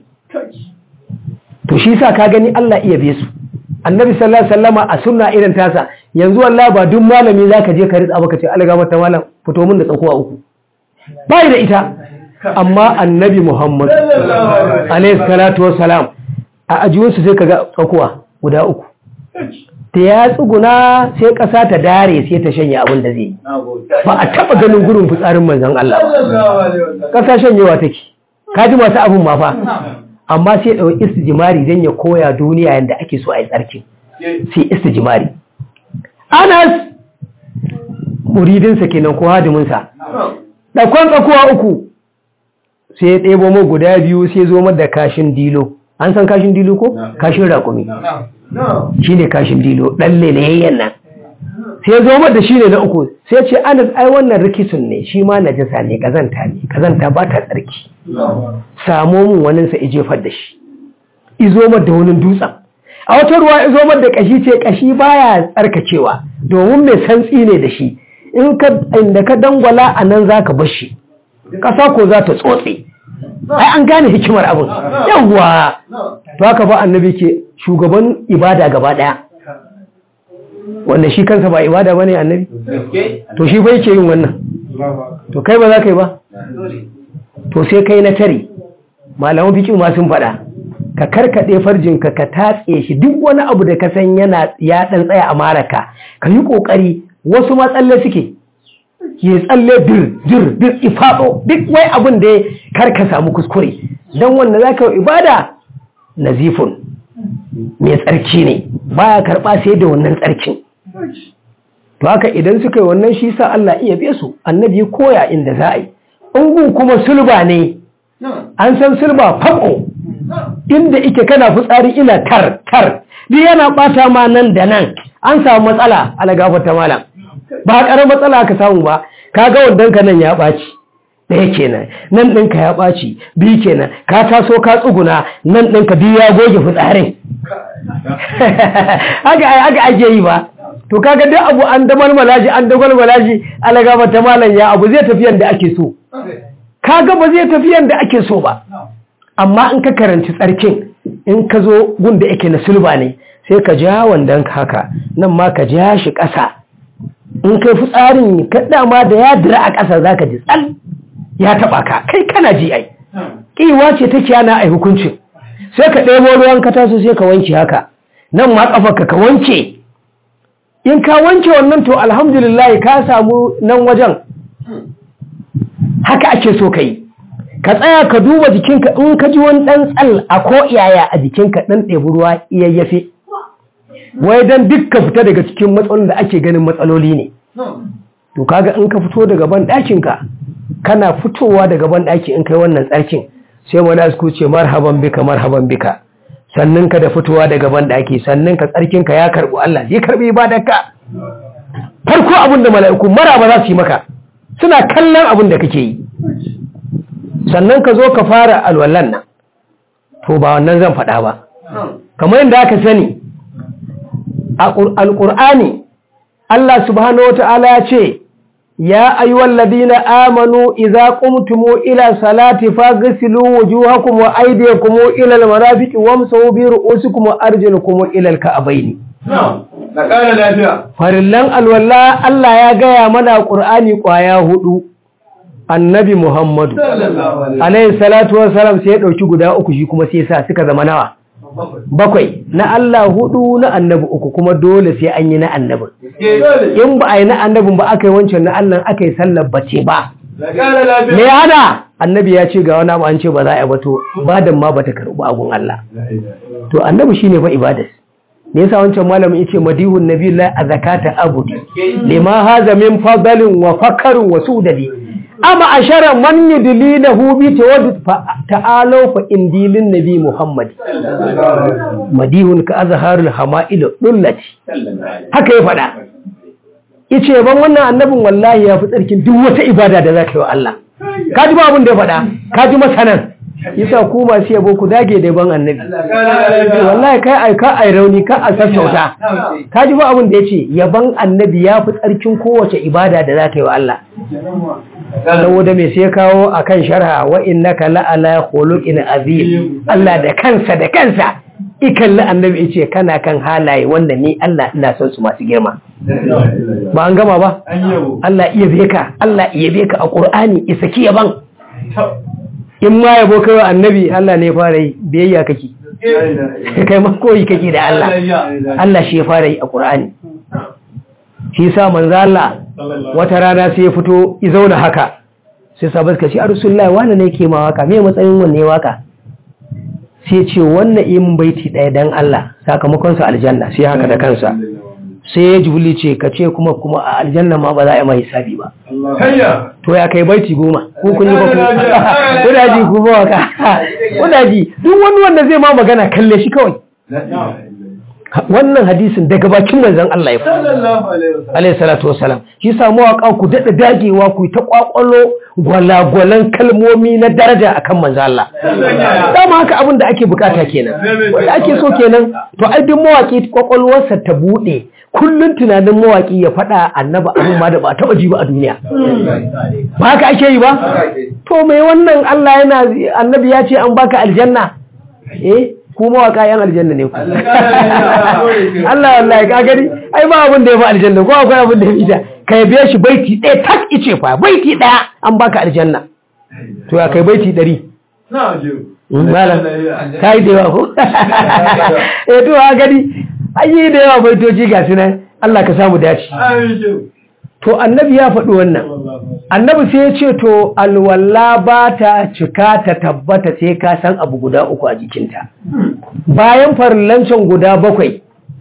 to shi sa ka gani Allah iya be su annabi sallallahu alaihi wasallama a sunna irin tasa yanzu wallahi ba duk malami zaka je ka ritsa baka ce Allah mata malam fito min da tsakuwa uku bai da ita amma annabi Muhammad alaihi salatu wassalam a ajiyunsu sai kaga tsakuwa guda uku ta ya tsuguna sai ƙasa ta dare sai ta shanye abin da zai ba a taɓa ganin gurin fitsarin manzan Allah ba ƙasa shanyewa take kaji masu abin ma fa amma sai ɗau istijimari don ya koya duniya yadda ake so a yi tsarki sai istijimari anas muridinsa kenan ko hadiminsa ɗakon tsakuwa uku sai ya ɗebo mu guda biyu sai zo da kashin dilo an san kashin dilo ko kashin raƙumi shi ne kashin dilo ɗan lelayayyen nan sai zo da shi ne na uku sai ce anas ai wannan rikisun ne shi ma najasa ne kazanta ne kazanta ba ta tsarki samo mun wani sa ijefar da shi izo da wani dutsen a wata ruwa izo da kashi ce kashi baya tsarkacewa domin mai santsi ne da shi in ka inda ka dangwala a nan za ka bar shi ƙasa ko za ta tsotse ai an gane hikimar abin yawwa to haka ba annabi ke shugaban ibada gaba daya wanda shi kansa ba ibada bane annabi to shi bai ke yin wannan to kai ba za ka yi ba to sai kai na tare malaman fiki ma sun faɗa ka karkaɗe farjinka ka tatse shi duk wani abu da ka san yana ya ɗan tsaya a maraka ka yi ƙoƙari wasu ma tsalle suke ya tsalle dir dir dir ifaɗo duk wai abin da ya karka samu kuskure don wanda za ka yi ibada nazifun mai tsarki ne baya karɓa sai da wannan tsarkin to haka idan suka yi wannan shi sa Allah iya be su annabi koya inda za a yi ungu kuma sulba ne an san sulba fako inda ike kana fitsari ina kar kar duk yana bata ma nan da nan an samu matsala ala gafarta malam ba karar matsala ka samu ba kaga wandan ka nan ya ɓaci ɗaya kenan nan ɗinka ya ɓaci biyu kenan ka taso ka tsuguna nan ɗinka biyu ya goge fitsarin haka haka ake yi ba to kaga duk abu an damal malaji an damal malaji alaga mata malam ya abu zai tafi yanda ake so kaga ba zai tafi yanda ake so ba amma in ka karanci tsarkin in ka zo gun da yake na sulba ne sai ka ja wandan haka nan ma ka ja shi ƙasa in kai fitsarin ka dama da ya dira a ƙasa zaka ji tsal ya taba ka kai kana ji ai kiwa ce take yana ai hukuncin sai ka ɗebo ruwan ka taso sai ka wanke haka nan ma kafarka ka wanke in ka wanke wannan to alhamdulillah ka samu nan wajen haka ake so kai ka tsaya ka duba jikinka in ka ji wani ɗan tsal a ko iyaya a jikinka ɗan ɗebi ruwa iyayyafe wai dan duk ka fita daga cikin matsalolin da ake ganin matsaloli ne to kaga in ka fito daga ban ɗakinka kana fitowa daga ban ɗaki in kai wannan tsarkin sai mala'iku ce marhaban bika marhaban bika sannan ka da fitowa daga ban ɗaki sannan ka tsarkin ka ya karɓi Allah zai karɓi ibadarka farko abin da mala'iku maraba za su yi maka suna kallon abin da kake yi sannan ka zo ka fara alwallan nan to ba wannan zan faɗa ba kamar yadda aka sani a alƙur'ani Allah subhanahu wa ta'ala ya ce يا أيها الذين آمنوا إذا قمتم إلى صلاة فاغسلوا وجوهكم وأيديكم إلى المرافق وامسحوا برؤوسكم وأرجلكم إلى الكعبين farillan alwala Allah ya gaya mana Qur'ani kwaya hudu Annabi Muhammadu alayhi salatu wassalam sai ya dauki guda uku shi kuma sai sa suka zama nawa bakwai na Allah hudu na annabi uku kuma dole sai an yi na annabin in ba a yi na annabin ba aka yi wancan na Allah aka yi sallar bace ba me ya hada annabi ya ce ga wani abu an ce ba za a yi ba to ibadan ma bata karɓi agun Allah to annabi shine fa ibadas me yasa wancan malamin yace madihun nabiyullah a zakata abudi lima haza min fadalin wa fakarin wa sudadi ama ashara man yudlilahu bi tawaddud fa ta'alu fa indilin nabi muhammad madihun ka azharul hama'il dullati haka ya fada yace ban wannan annabin wallahi ya fi tsarkin duk wata ibada da zaka yi wa Allah kaji ba abin da ya fada kaji masanan yasa ku masu yabo ku dage da ban annabi wallahi kai ai ka ai rauni ka a sassauta ka ji ba abin da yace yaban annabi ya fi tsarkin kowace ibada da za ka yi wa Allah saboda me sai kawo akan sharha wa innaka la ala khuluqin azim Allah da kansa da kansa ikalli annabi yace kana kan halaye wanda ni Allah ina son su masu girma ba an gama ba Allah iya beka Allah iya beka a Qur'ani isaki yaban in ma yabo kai wa annabi Allah ne fara yi biyayya kake kai ma koyi kake da Allah Allah shi ya fara yi a Qur'ani shi sa manzo Allah wata rana sai ya fito ya zauna haka sai sabai suka ce Rasulullahi wanda ne ke ma waka me matsayin wanne waka sai ce wannan imin baiti ɗaya dan Allah sakamakon sa aljanna sai haka da kansa sai ya jibuli ce ka ce kuma kuma a aljanna ma ba za a yi mai hisabi ba to ya kai baiti goma ko kun yi ba ku kudaji ku ba waka kudaji duk wani wanda zai ma magana kalle shi kawai wannan hadisin daga bakin manzon Allah ya fara alayhi salatu wassalam shi sa mawaka ku dada dagewa ku ta kwakwalo gwalagwalan kalmomi na daraja akan manzon Allah dama haka abin da ake bukata kenan wanda ake so kenan to ai duk mawaki kwakwalwarsa ta bude kullun tunanin mawaki ya faɗa annaba abin ma da ba taɓa ji ba a duniya ba haka ake yi ba to mai wannan Allah yana annabi ya ce an baka aljanna eh ku mawaka yan aljanna ne ku Allah wallahi ka gani ai ba abin da ya fi aljanna ko akwai abin da ya fi ita kai biya shi baiti ɗaya tak ice fa baiti ɗaya an baka aljanna to ya kai baiti ɗari malam ka yi da yawa ko eh to ha gani an yi da yawa baitoci ga su nan Allah ka samu dace to annabi ya faɗi wannan annabi sai ya ce to alwala ba ta cika ta tabbata sai ka san abu guda uku a jikinta bayan farillancin guda bakwai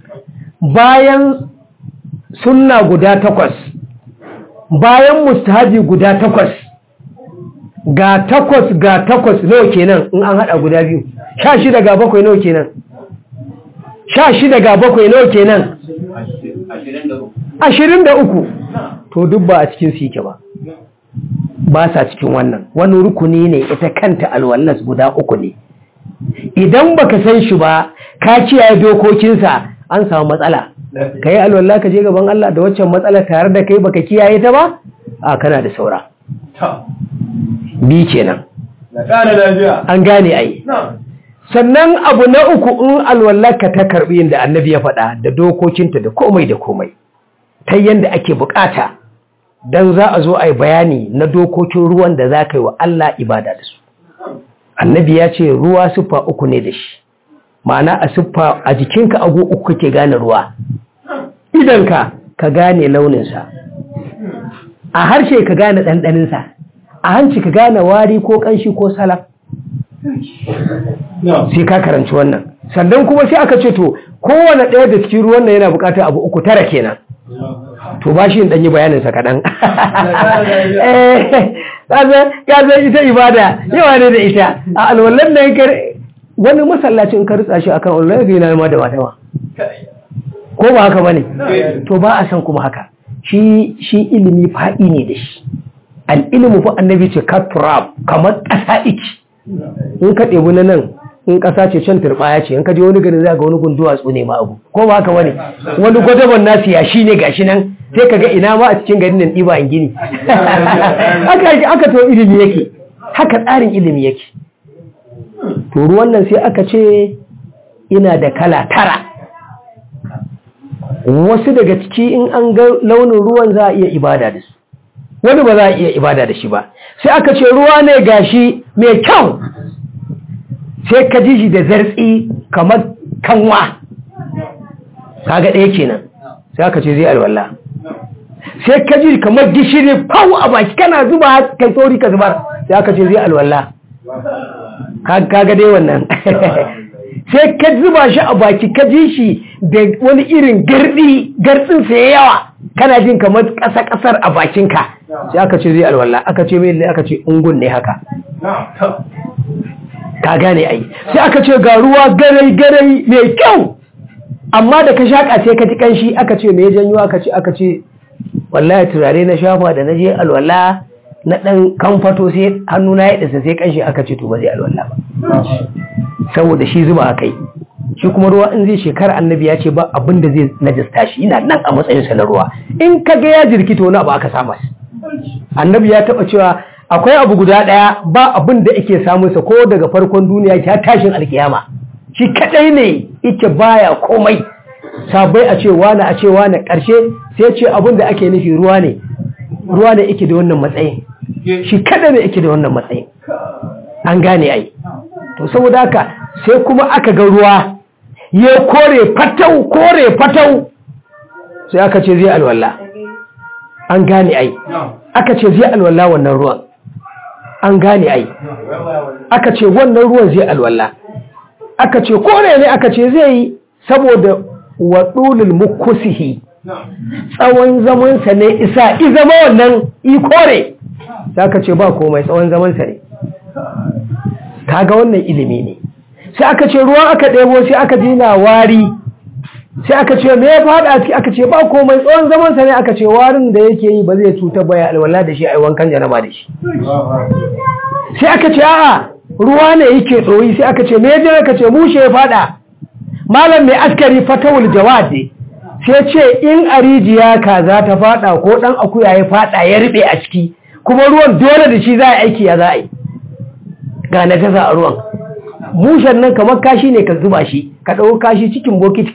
bayan sunna guda takwas bayan mustahabi guda takwas ga takwas ga takwas nawa kenan in an haɗa guda biyu sha shida ga bakwai nawa kenan sha shida ga bakwai nawa kenan ashirin da uku to duk ba a cikin su yake ba ba sa cikin wannan wani rukuni ne ita kanta alwallas guda uku ne idan baka san shi ba ka kiyaye dokokinsa an samu matsala ka yi alwalla ka je gaban Allah da waccan matsala tare da kai baka kiyaye ta ba a kana da saura bi kenan an gane ai sannan abu na uku in alwallaka ta karbi inda annabi ya faɗa da dokokinta da komai da komai ta yadda ake bukata don za a zo a yi bayani na dokokin ruwan da za ka yi wa Allah ibada da su annabi ya ce ruwa siffa uku ne da shi ma'ana a siffa a jikinka agu uku kake gane ruwa idanka ka gane launinsa a harshe ka gane ɗanɗaninsa a hanci ka gane wari ko ƙanshi ko salaf sai ka karanci wannan sannan kuma sai aka ce to kowane ɗaya da cikin ruwan nan yana buƙatar abu uku tara kenan to ba shi ɗanyi bayaninsa kaɗan ya zai ita ibada yawa ne da ita a alwallan nan wani masallacin ka ritsa shi akan alwallan zai na ma da matawa ko ba haka bane to ba a san kuma haka shi shi ilimi faɗi ne da shi al ilmu fa annabi ce katrab kamar ƙasa iki in ka ɗebi na nan in ƙasa ce can turɓaya ce in ka je wani gari za ga wani gunduwa ne ma abu ko ba haka bane wani gwadaban nasu ya shi ne gashi nan sai ka ga ina ma a cikin garin nan ɗiba in gini haka to ilimi yake haka tsarin ilimi yake to ruwan nan sai aka ce ina da kala tara wasu daga ciki in an ga launin ruwan za a iya ibada da su wani ba za a iya ibada da shi ba sai aka ce ruwa ne gashi mai kyau sai ka ji shi da zartsi kamar kanwa kaga ɗaya kenan sai aka ce zai alwala sai ka ji kamar gishiri fau a baki kana zuba kai tsori ka zubar sai aka ce zai alwala kaga dai wannan sai ka zuba shi a baki ka ji shi da wani irin gardi gardin sai yawa kana jin kamar ƙasa ƙasar a bakinka sai aka ce zai alwala aka ce mai aka ce ungun ne haka ka gane ai sai aka ce ga ruwa garai garai mai kyau amma da ka shaka sai ka ji kanshi aka ce me janyo aka ce aka ce wallahi turare na shafa da na je alwala na ɗan kamfato sai hannu na ya ɗasa sai kanshi aka ce to ba zai alwala ba saboda shi zuba a kai shi kuma ruwa in zai shekara annabi ya ce ba abin da zai najasta shi yana nan a matsayinsa na ruwa in ka ga ya jirkita wani abu aka samu annabi ya taɓa cewa akwai abu guda ɗaya ba abin da ake samunsa ko daga farkon duniya ta tashin alkiyama shi kaɗai ne ita baya komai sabai a ce wani a ce wani ƙarshe sai ce abin da ake nufi ruwa ne ruwa ne ike da wannan matsayin shi kaɗai ne ike da wannan matsayin an gane ai to saboda haka sai kuma aka ga ruwa ya kore fatau kore fatau sai aka ce zai alwala an gane ai aka ce zai alwala wannan ruwan an gane ai aka ce wannan ruwan zai alwala aka ce kore ne aka ce zai yi saboda waɗulul mukusihi tsawon zamansa ne isa izama wannan ikore sai aka ce ba komai tsawon zamansa ne kaga wannan ilimi ne sai aka ce ruwa aka ɗebo sai aka jina wari sai aka ce me ya faɗa ciki aka ce ba komai tsawon zamansa ne aka ce warin da yake yi ba zai cuta ba ya alwala da shi a wankan janaba da shi sai aka ce a'a ruwa ne yake ɗoyi sai aka ce me ya aka ce mushe ya faɗa malam mai askari fatawul jawad sai ce in a rijiya kaza ta faɗa ko ɗan akuya ya faɗa ya riɓe a ciki kuma ruwan dole da shi za a aiki ya za a yi ga na gaza a ruwan mushen nan kamar kashi ne ka zuba shi ka ɗau kashi cikin bokiti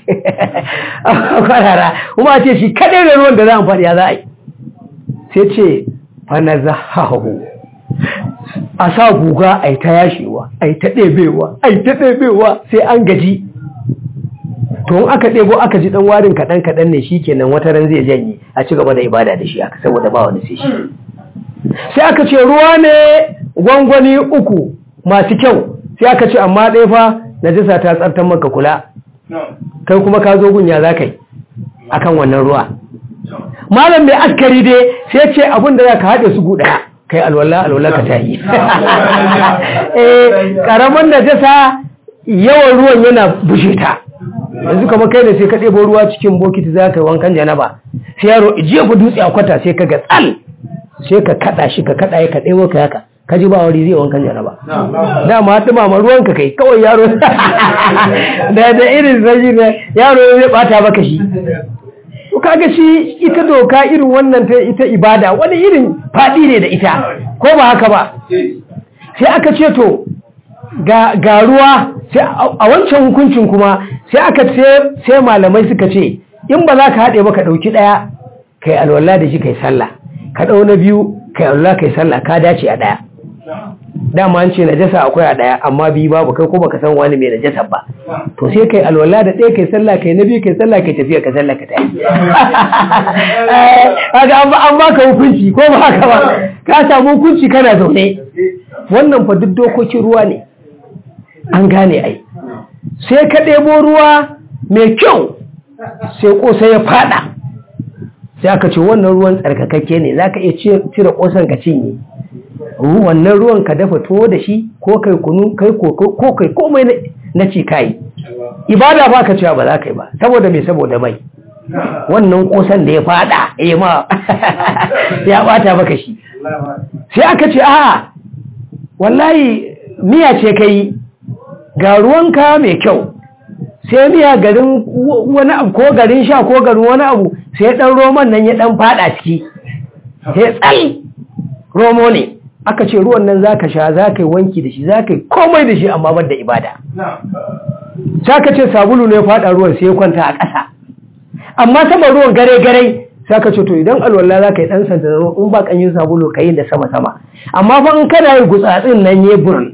a kwarara kuma ce shi kaɗai da ruwan da za a faɗi ya za a yi sai ce fana zahahu a sa guga a yi ta yashewa a yi ta ɗebewa a yi ta ɗebewa sai an gaji to in aka ɗebo aka ji ɗan warin kaɗan kaɗan ne shi kenan wata ran zai janye a ci gaba da ibada da shi aka saboda ba wani sai shi sai aka ce ruwa ne gwangwani uku masu kyau sai aka ce amma ɗaya fa najisa ta tsartar maka kula kai kuma ka zo gunya za ka yi a kan wannan ruwa malam mai askari dai sai ce abin da za ka haɗe su guda kai alwala alwala ka ta yi ƙaramin najisa yawan ruwan yana bushe ta yanzu kama kai ne sai ka ɗebo ruwa cikin bokiti za ka yi wankan janaba sai yaro jefa dutse a kwata sai ka ga tsal sai ka kaɗa shi ka kaɗa ya ka ɗebo ka yaka ka ji ba wari zai wankan janaba dama dumama ruwanka kai kawai yaro da da irin zai ne yaro zai bata maka shi to kaga shi ita doka irin wannan ta ita ibada wani irin fadi ne da ita ko ba haka ba sai aka ce to ga ga ruwa sai a wancan hukuncin kuma sai aka ce sai malamai suka ce in ba za ka haɗe ba ka ɗauki ɗaya kai alwala da shi kai sallah ka ɗau na biyu kai alwala kai sallah ka dace a ɗaya dama an ce najasa akwai a daya amma biyu babu kai ko baka san wani mai najasa ba to sai kai alwala da ɗaya kai sallah kai na biyu kai sallah kai tafiya ka sallah ka tafi kaga an an baka hukunci ko ba haka ba ka samu hukunci kana zaune wannan fa duk dokokin ruwa ne an gane ai sai ka ɗebo ruwa mai kyau sai kosa ya fada sai aka ce wannan ruwan tsarkakakke ne zaka iya cire kosan ka cinye wannan ruwan ka dafa tuwo da shi ko kai kunu kai ko kai komai na ci kai ibada ba ka cewa ba za ka yi ba saboda me saboda mai wannan kosan da ya fada eh ma ya bata maka shi sai aka ce a wallahi miya ce kai ga ruwanka mai kyau sai miya garin wani abu ko garin sha ko garin wani abu sai dan roman nan ya dan fada ciki sai tsal romo ne aka ce ruwan nan zaka sha zaka yi wanki da shi zaka yi komai da shi amma ban da ibada sai aka ce sabulu ne fada ruwan sai ya kwanta a ƙasa amma sama ruwan gare gare sai aka ce to idan alwala zaka yi dan santa in ba kanyin sabulu ka yi da sama sama amma fa in kana yi gutsatsin nan ya burin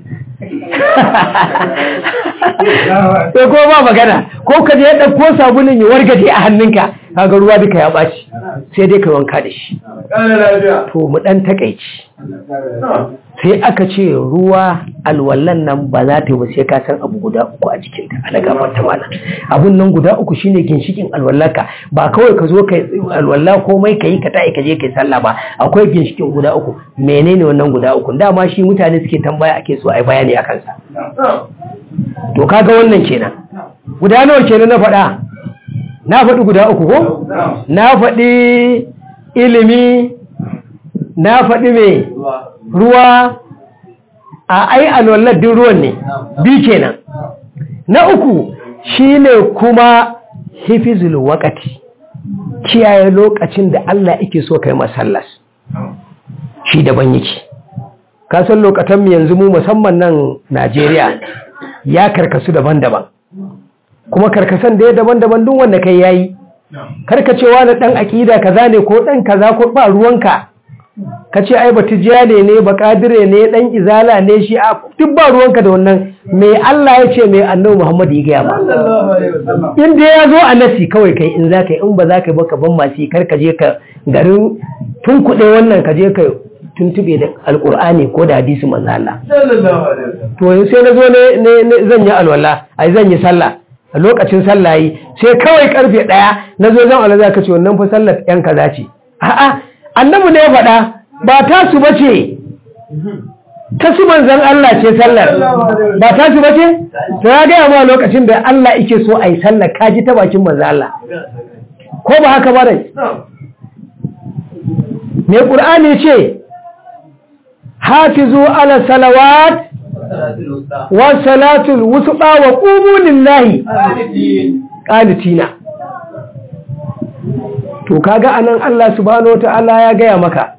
sai ko ba magana ko ka je ya ɗauko sabulun ya wargaje a hannunka kaga ruwa duka ya ɓaci sai dai ka wanka da shi to mu ɗan takaici sai aka ce ruwa alwallan nan ba za ta yi ba sai ka san abu guda uku a jikinta a daga mata mana abun nan guda uku shine ginshikin alwallaka ba kawai ka zo kai alwalla komai ka yi ka ta'i ka je kai sallah ba akwai ginshikin guda uku menene wannan guda uku dama shi mutane suke tambaya ake so a yi bayani a kansa to kaga wannan kenan guda nawa kenan na faɗa na faɗi guda uku ko na faɗi ilimi na faɗi mai ruwa a ai alwallar ruwan ne bi kenan na uku shine kuma hifizul wakati kiyaye lokacin da Allah yake so kai masallas shi daban yake ka san lokacin mu yanzu mu musamman nan Najeriya ya karkasu daban-daban kuma karkasan da ya daban-daban duk wanda kai yayi karkacewa na dan akida kaza ne ko dan kaza ko ba ruwanka kace ai batijiyane ne ba kadire ne dan izala ne shi a duk ba ruwanka da wannan me Allah ya ce me Annabi Muhammad ya gaya ma in dai ya zo a nasi kawai kai in zaka yi in ba zaka yi baka ban masu kar ka je ka garin tun kuɗe wannan ka je ka tuntube da alkur'ani ko da hadisi manzo Allah to sai na zo ne zan yi alwala ai zan yi sallah a lokacin sallah yi sai kawai karfe daya na zo zan alwala ka ce wannan fa sallar yan kaza ce a'a annabi ne ya faɗa ba ta su bace ta su manzon Allah ce sallar ba ta su bace to ya gaya ma lokacin da Allah yake so ai sallar kaji ta bakin manzo Allah ko ba haka ba dai me qur'ani ce hafizu ala salawat wa salatul wusta wa qumu lillahi qanitina to kaga anan Allah subhanahu wataala ya gaya maka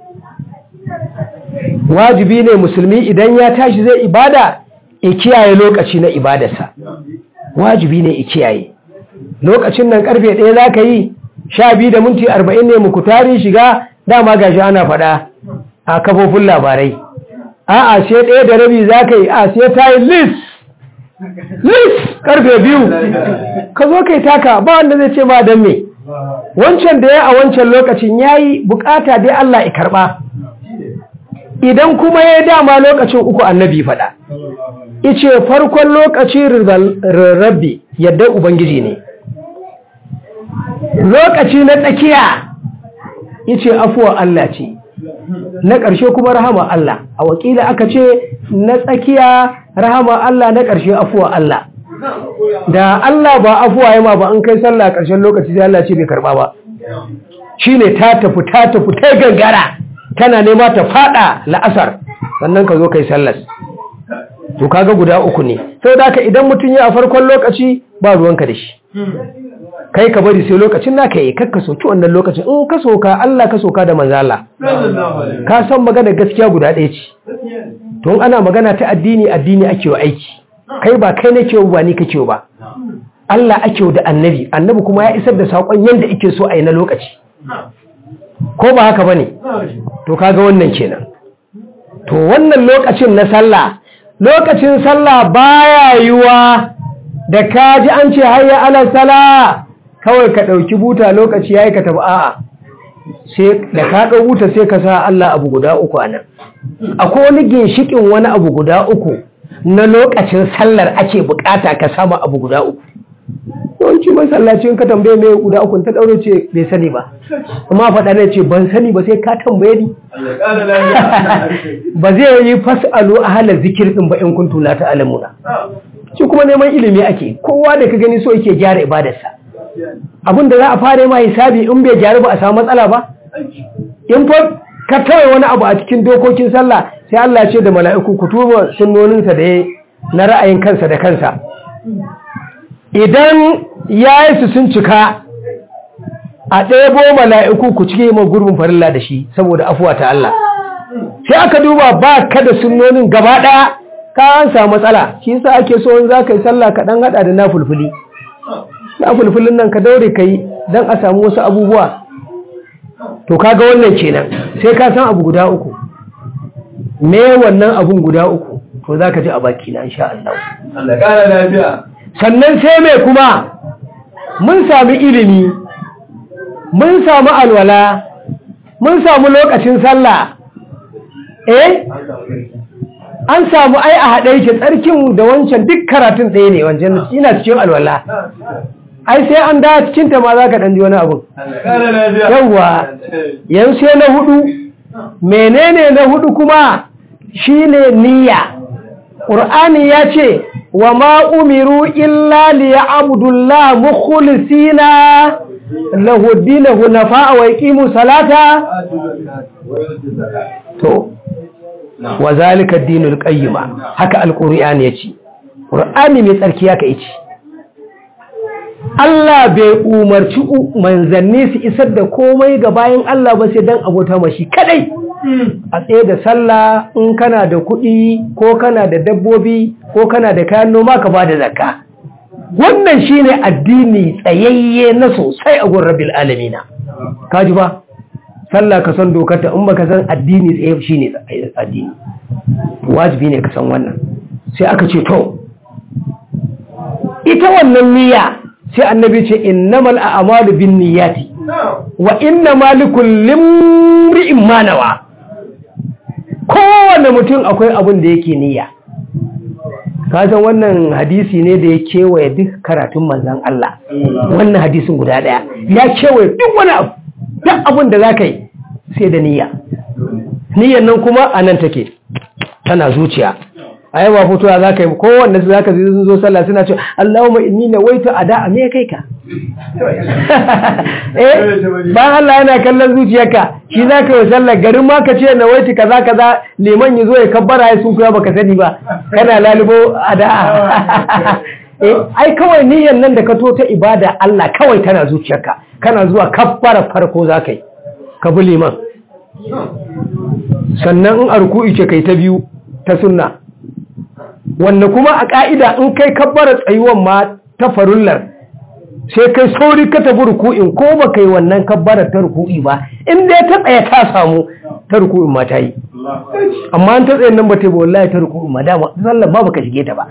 wajibi ne musulmi idan ya tashi zai ibada ya kiyaye lokaci na ibadarsa wajibi ne ya kiyaye lokacin nan karfe ɗaya za ka yi sha biyu da minti arba'in ne muku tari shiga dama gashi ana faɗa a kafofin labarai a'a sai ɗaya da rabi za ka yi a sai ta yi lis lis karfe biyu ka zo kai taka ba wanda zai ce ma don me wancan da ya a wancan lokacin ya yi bukata dai Allah ya karɓa idan kuma ya dama lokacin uku annabi faɗa ice farkon lokaci rarrabe yadda ubangiji ne lokaci na tsakiya ice afuwa Allah ce na ƙarshe kuma rahama Allah a wakila aka ce na tsakiya rahama Allah na ƙarshe afuwa Allah da Allah ba afuwa ya ma ba an kai sallah ƙarshen lokaci sai Allah ce bai karɓa ba shine ta tafi ta tafi ta gangara tana nema ta fada la'asar sannan ka zo kai sallas to kaga guda uku ne sau da ka idan mutum ya a farkon lokaci ba ruwanka da shi kai ka bari sai lokacin na ka yi kakka soki wannan lokacin in ka soka Allah ka soka da manzala ka san magana gaskiya guda ɗaya ce to ana magana ta addini addini ake wa aiki kai ba kai ne kewa ba ni ka kewa ba Allah ake da annabi annabi kuma ya isar da saƙon yadda ake so a yi na lokaci ko ba haka bane to kaga wannan kenan to wannan lokacin na sallah lokacin sallah baya yiwa da kaji an ce hayya ala sala kawai ka dauki buta lokaci yayi ka tafi a'a sai da ka dau buta sai ka sa Allah abu guda uku anan akwai wani ginshikin wani abu guda uku na lokacin sallar ake bukata ka samu abu guda uku yawanci masallacin ka tambaye mai guda uku ta daure ce bai sani ba amma faɗa ne ce ban sani ba sai ka tambaye ni ba zai yi fasalu a halar zikir din ba in kuntu la ta'lamuna shi kuma neman ilimi ake kowa da ka gani so yake gyara ibadarsa abin da za a fara ma hisabi in bai gyaru ba a samu matsala ba in fa ka tawaye wani abu a cikin dokokin sallah sai Allah ce da mala'iku ku tuba sunnoninsa da na ra'ayin kansa da kansa idan ya yi su sun cika a ɗebo mala'iku ku cike ma gurbin farilla da shi saboda afuwa ta Allah sai aka duba ba ka da sunnonin gaba ɗaya ka an samu matsala shi sa ake so in za ka yi sallah ka ɗan haɗa da na fulfuli na fulfulin nan ka daure ka yi don a samu wasu abubuwa to kaga wannan kenan sai ka san abu guda uku me wannan abun guda uku to za ka ji a baki na insha Allah Allah ƙara lafiya sannan sai mai kuma mun sami ilimi mun samu alwala mun samu lokacin sallah eh an samu ai a haɗe yake tsarkin da wancan duk karatun ɗaya ne wancan ina cikin alwala ai sai an da cikin ta ma za ka ɗanji wani abu Allah ƙara lafiya yawwa yanzu sai na hudu menene na hudu kuma shine niyya ƙur'ani ya ce wa ma umiru illa liya abdullah mukhlisina lahu dinu hunafa wa yaqimu salata to wa zalika ad-dinul qayyima haka alqur'ani yace qur'ani mai tsarki haka yace Allah bai umarci manzanni su isar da komai ga bayan Allah ba sai dan abota mashi kadai a tsaye da sallah in kana da kuɗi ko kana da dabbobi ko kana da kayan noma ka ba da zakka wannan shine addini tsayayye na sosai a gun rabbil alamina kaji ba sallah ka san dokarta in baka san addini tsaye shine addini wajibi ne ka san wannan sai aka ce to ita wannan niyya sai annabi ce innamal a'malu bin niyyati wa inna likulli imri'in ma nawa kowane mutum akwai abin da yake niyya kasan wannan hadisi ne da ya kewaye duk karatun manzan Allah wannan hadisin guda daya ya kewaye duk wani abu duk abin da za ka yi sai da niyya niyyan nan kuma a nan take tana zuciya a yawa fitowa za ka yi kowanne su za ka sun zo sallah suna ce Allahumma inni na waita a da'a me kai ka eh ba Allah yana kallon zuciyarka shi za ka yi sallah garin ma ka ce na waita kaza kaza liman ya zo ya kabbara ya sun kuya baka sani ba kana lalubo a da'a eh ai kawai niyyar nan da ka to ta ibada Allah kawai tana zuciyarka kana zuwa kabbara farko za ka yi ka bi liman sannan in a ruku'i ce kai ta biyu ta sunna wanda kuma a ƙa'ida in kai kabbara tsayuwan ma ta farullar sai kai sauri ka tafi ruku'in ko ba kai wannan kabbara ta ruku'i ba inda ya ta tsaye ta samu ta ruku'in ma ta yi amma an ta tsaye nan ba ta yi ba wallahi ta ruku'in ma dama sallar ba baka shige ta ba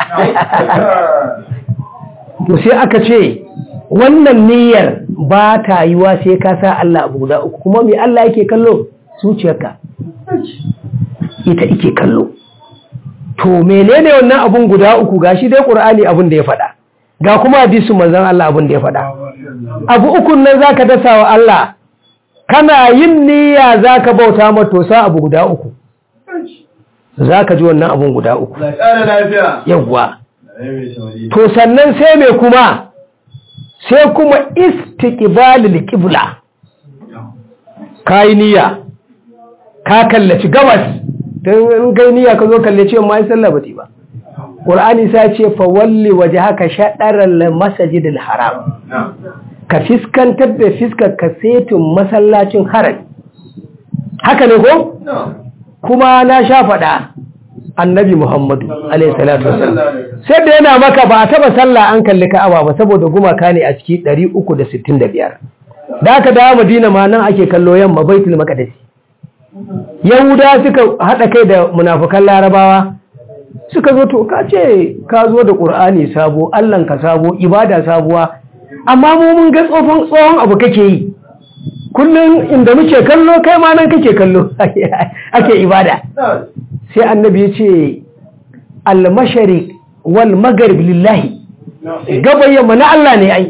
to sai aka ce wannan niyyar ba ta yiwa sai ka sa Allah abu guda uku kuma me Allah yake kallo zuciyarka ita ike kallo to menene wannan abun guda uku gashi dai qur'ani abun da ya faɗa ga kuma hadisin manzon Allah abun da ya faɗa abu ukun nan zaka dasa wa Allah kana yin niyya zaka bauta ma to sa abu guda uku zaka ji wannan abun guda uku yawa to sannan sai me kuma sai kuma istiqbalul qibla kai niyya ka kallaci gabas don in kai niyya ka zo kalle ce ma sallah ba ba qur'ani sai ce fa walli wajhaka shadaral masjidil haram ka fiskantar da fiskar ka setin masallacin harami haka ne ko kuma na sha faɗa annabi muhammadu alaihi salatu wasallam sai da yana maka ba a taba sallah an kalli ka'aba ba saboda gumaka ne a ciki 365 da aka dawo madina ma nan ake kallo yamma baitul maqdis yahuda suka haɗa kai da munafukan larabawa suka zo to ka ce ka zo da ƙur'ani sabo ka sabo ibada sabuwa amma mu mun ga tsofan tsohon abu kake yi kullum inda muke kallo kai ma nan kake kallo ake ibada sai annabi ya ce al-mashariq wal maghrib lillahi gaban yamma na Allah ne ai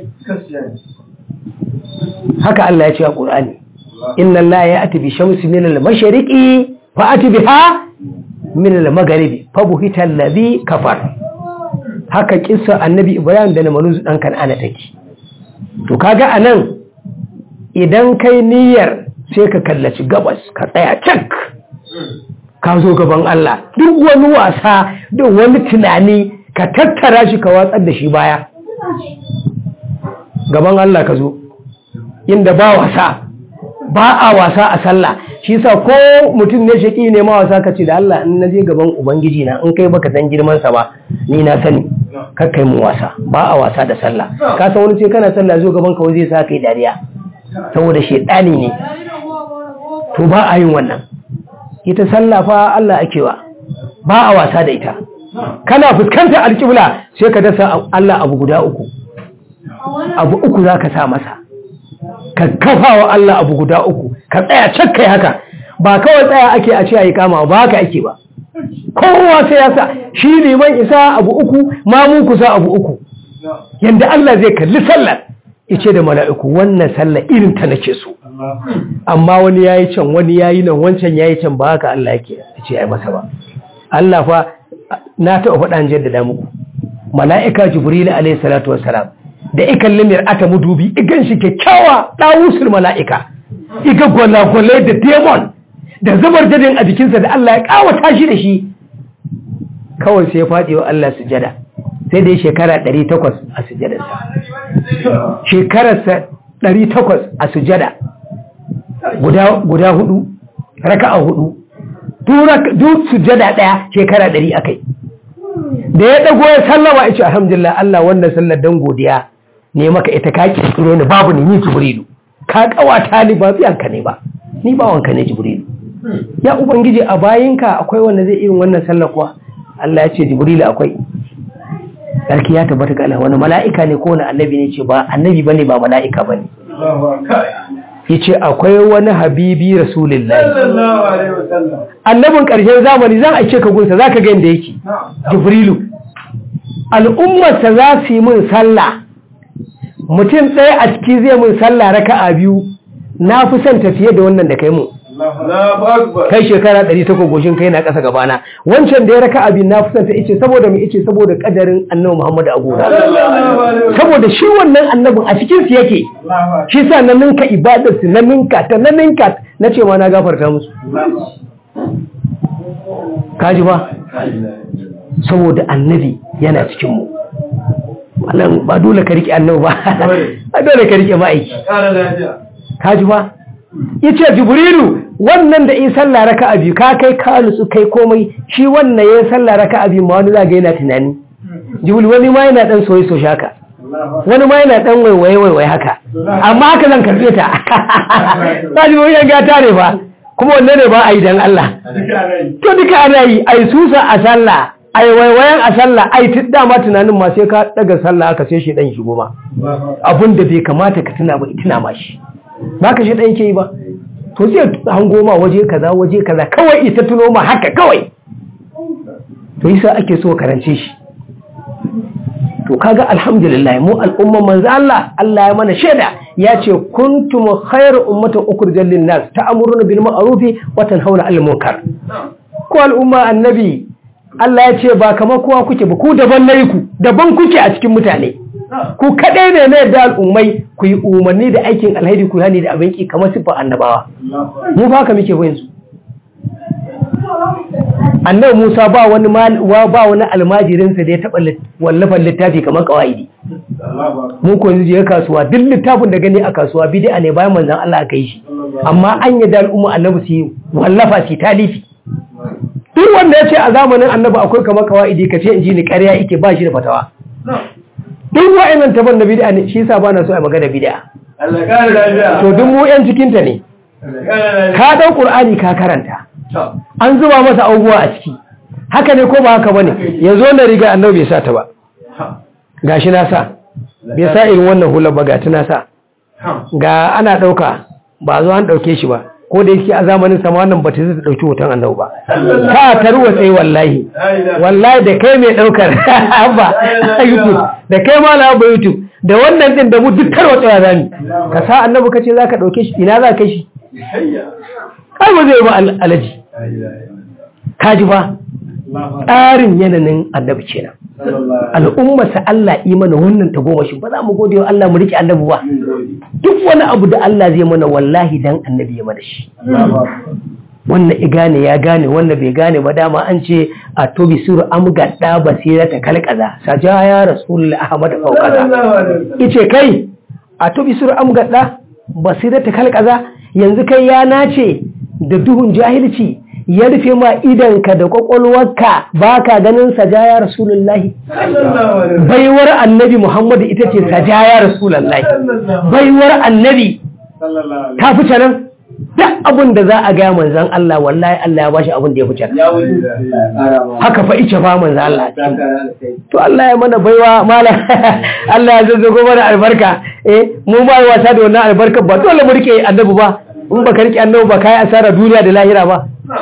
haka Allah ya ce a ƙur'ani inna Allah ya ati bi shamsi min al-mashriqi fa ati biha min al-maghribi fa buhita alladhi kafar haka kissa annabi Ibrahim da namanun dan Kan'ana take to kaga anan idan kai niyyar sai ka kallaci gabas ka tsaya cak ka zo gaban Allah duk wani wasa duk wani tunani ka tattara shi ka watsar da shi baya gaban Allah ka zo inda ba wasa ba a wasa a sallah shi sa ko mutum ne shaki ne ma wasa ka ce da Allah in naje gaban ubangiji na in kai baka san girman sa ba ni na sani kakkai mu wasa ba a wasa da sallah ka san wani ce kana sallah zo gaban ka zai sa kai dariya saboda shedani ne to ba a yin wannan ita sallah fa Allah ake wa ba a wasa da ita kana fuskantar alƙibla sai ka dasa Allah abu guda uku abu uku zaka sa masa ka kafa wa Allah abu guda uku ka tsaya cakkai haka ba kawai tsaya ake a ce a yi kama ba haka ake ba kowa sai ya sa shi liman isa abu uku mamun kusa abu uku yanda Allah zai kalli sallar ice da mala'iku wannan sallar irin ta nake so amma wani yayi can wani yayi nan wancan yayi can ba haka Allah yake ce ai masa ba Allah fa na taɓa faɗa jaddada muku mala'ika jibril alayhi salatu wassalam da ikan limir ata mudubi igan shi kyakkyawa ɗawusul mala'ika iga gwalagwale da demon da zubar jadin a jikinsa da Allah ya kawata shi da shi kawai sai ya faɗi wa Allah sujada sai dai shekara 800 a sujadarsa shekararsa 800 a sujada guda hudu raka'a hudu duk sujada daya shekara 100 akai da ya dago ya sallama ya ce alhamdulillah Allah wannan sallar dan godiya ne maka ita ka kirkiro ni babu ni ni jibrilu ka kawata ni ba biyanka ne ba ni ba wanka ne jibrilu ya ubangiji a bayinka akwai wanda zai irin wannan sallar kuwa Allah ya ce jibrilu akwai sarki ya tabbata ga Allah wani mala'ika ne ko wani annabi ne ce ba annabi bane ba mala'ika bane yace akwai wani habibi rasulullahi annabin ƙarshen zamani zan aike ka gunsa zaka ga inda yake jibrilu al'ummarsa za su yi min sallah mutum ɗaya a ciki zai min sallah raka'a biyu na fi son tafiye da wannan da kai mu kai shekara ɗari ta goshin kai na ƙasa gabana wancan da ya raka abin na fusanta ice saboda mai ice saboda ƙadarin annabi muhammadu a gona saboda shi wannan annabin a cikin su yake shi sa na ninka ibadar su na ninka ta na ninka na ce ma na gafarta musu kaji ba saboda annabi yana cikin mu wannan ba dole ka rike annabi ba ba dole ka rike ma'aiki kaji ba yace jibrilu wannan da in sallah raka'a biyu ka kai ka nutsu kai komai shi wannan yayin sallah raka'a biyu ma wani zaga yana tunani jibrilu wani ma yana dan soyi so shaka wani ma yana dan waiwaye waiwaye haka amma haka zan karbe ta ba jibrilu ya ga tare ba kuma wanne ne ba a yi dan Allah to duka ana yi ai susa a sallah ai waiwayen a sallah ai tidda ma tunanin ma sai ka daga sallah aka sai shi dan shigo ma abin da bai kamata ka tuna ba tuna ma shi ba ka shi ɗan ke yi ba to sai hango ma waje kaza waje kaza kawai ita tuno ma haka kawai to yasa ake so karance shi to kaga alhamdulillah mu al'umman manzo Allah Allah ya mana shaida ya ce kuntum khairu ummatin ukhrijat lin nas ta'muruna bil ma'ruf wa tanhauna 'anil munkar ko al'umma annabi Allah ya ce ba kamar kowa kuke ba ku daban nayi ku daban kuke a cikin mutane ku kaɗai ne na yadda al'ummai ku yi umarni da aikin alhaidi ku hani da abinki kamar siffar annabawa mu ba ka muke yanzu annabi musa ba wani ba wani almajirinsa da ya taɓa wallafan littafi kamar kawaidi mu ko yanzu je kasuwa duk littafin da gani a kasuwa bid'a ne bayan manzon Allah aka yi shi amma an yi da al'umma annabi su yi wallafa su talifi duk wanda ya ce a zamanin annabi akwai kamar kawaidi ka ce in ji ni ƙarya yake ba shi da fatawa duk wa'annan taban da bid'a ne shi yasa ba na so a magana bid'a Allah kare lafiya to duk mu yan cikin ta ne ka dau qur'ani ka karanta an zuba masa abubuwa a ciki haka ne ko ba haka bane yanzu na riga annabi bai sa ta ba gashi na sa bai sa irin wannan hular ba ga tana sa ga ana dauka ba zo an dauke shi ba ko da yake a zamanin sama wannan ba ta zai dauki hoton annabi ba ka tarwa sai wallahi wallahi da kai mai daukar ba youtube da kai ma na ba youtube da wannan din da mu duk tarwa tsaya zani ka sa annabi kace zaka dauke shi ina za kai shi kai ba zai ba alaji kaji ba tsarin yananin annabi kenan al'ummarsa Allah yi mana wannan ta goma shi ba za mu gode wa Allah mu rike annabi ba duk wani abu da Allah zai mana wallahi dan annabi ya mana shi wannan i gane ya gane wannan bai gane ba dama an ce a tobi suru amgadda basira ta kalkaza saja ya rasulullah ahmad faukaza ice kai a tobi suru amgadda basira ta kalkaza yanzu kai ya nace da duhun jahilci ya rufe ma idanka da kwakwalwarka ba ka ganin sajaya rasulullahi baiwar annabi muhammadu ita ce sajaya rasulullahi baiwar annabi ta fi nan duk abin da za a gaya manzan Allah wallahi Allah ya bashi abin da ya fi can haka fa ice fa manzan Allah to Allah ya mana baiwa mala Allah ya zazzago mana albarka eh mu ba wasa da wannan albarka ba dole mu rike annabi ba in baka rike annabi ba kai asara duniya da lahira ba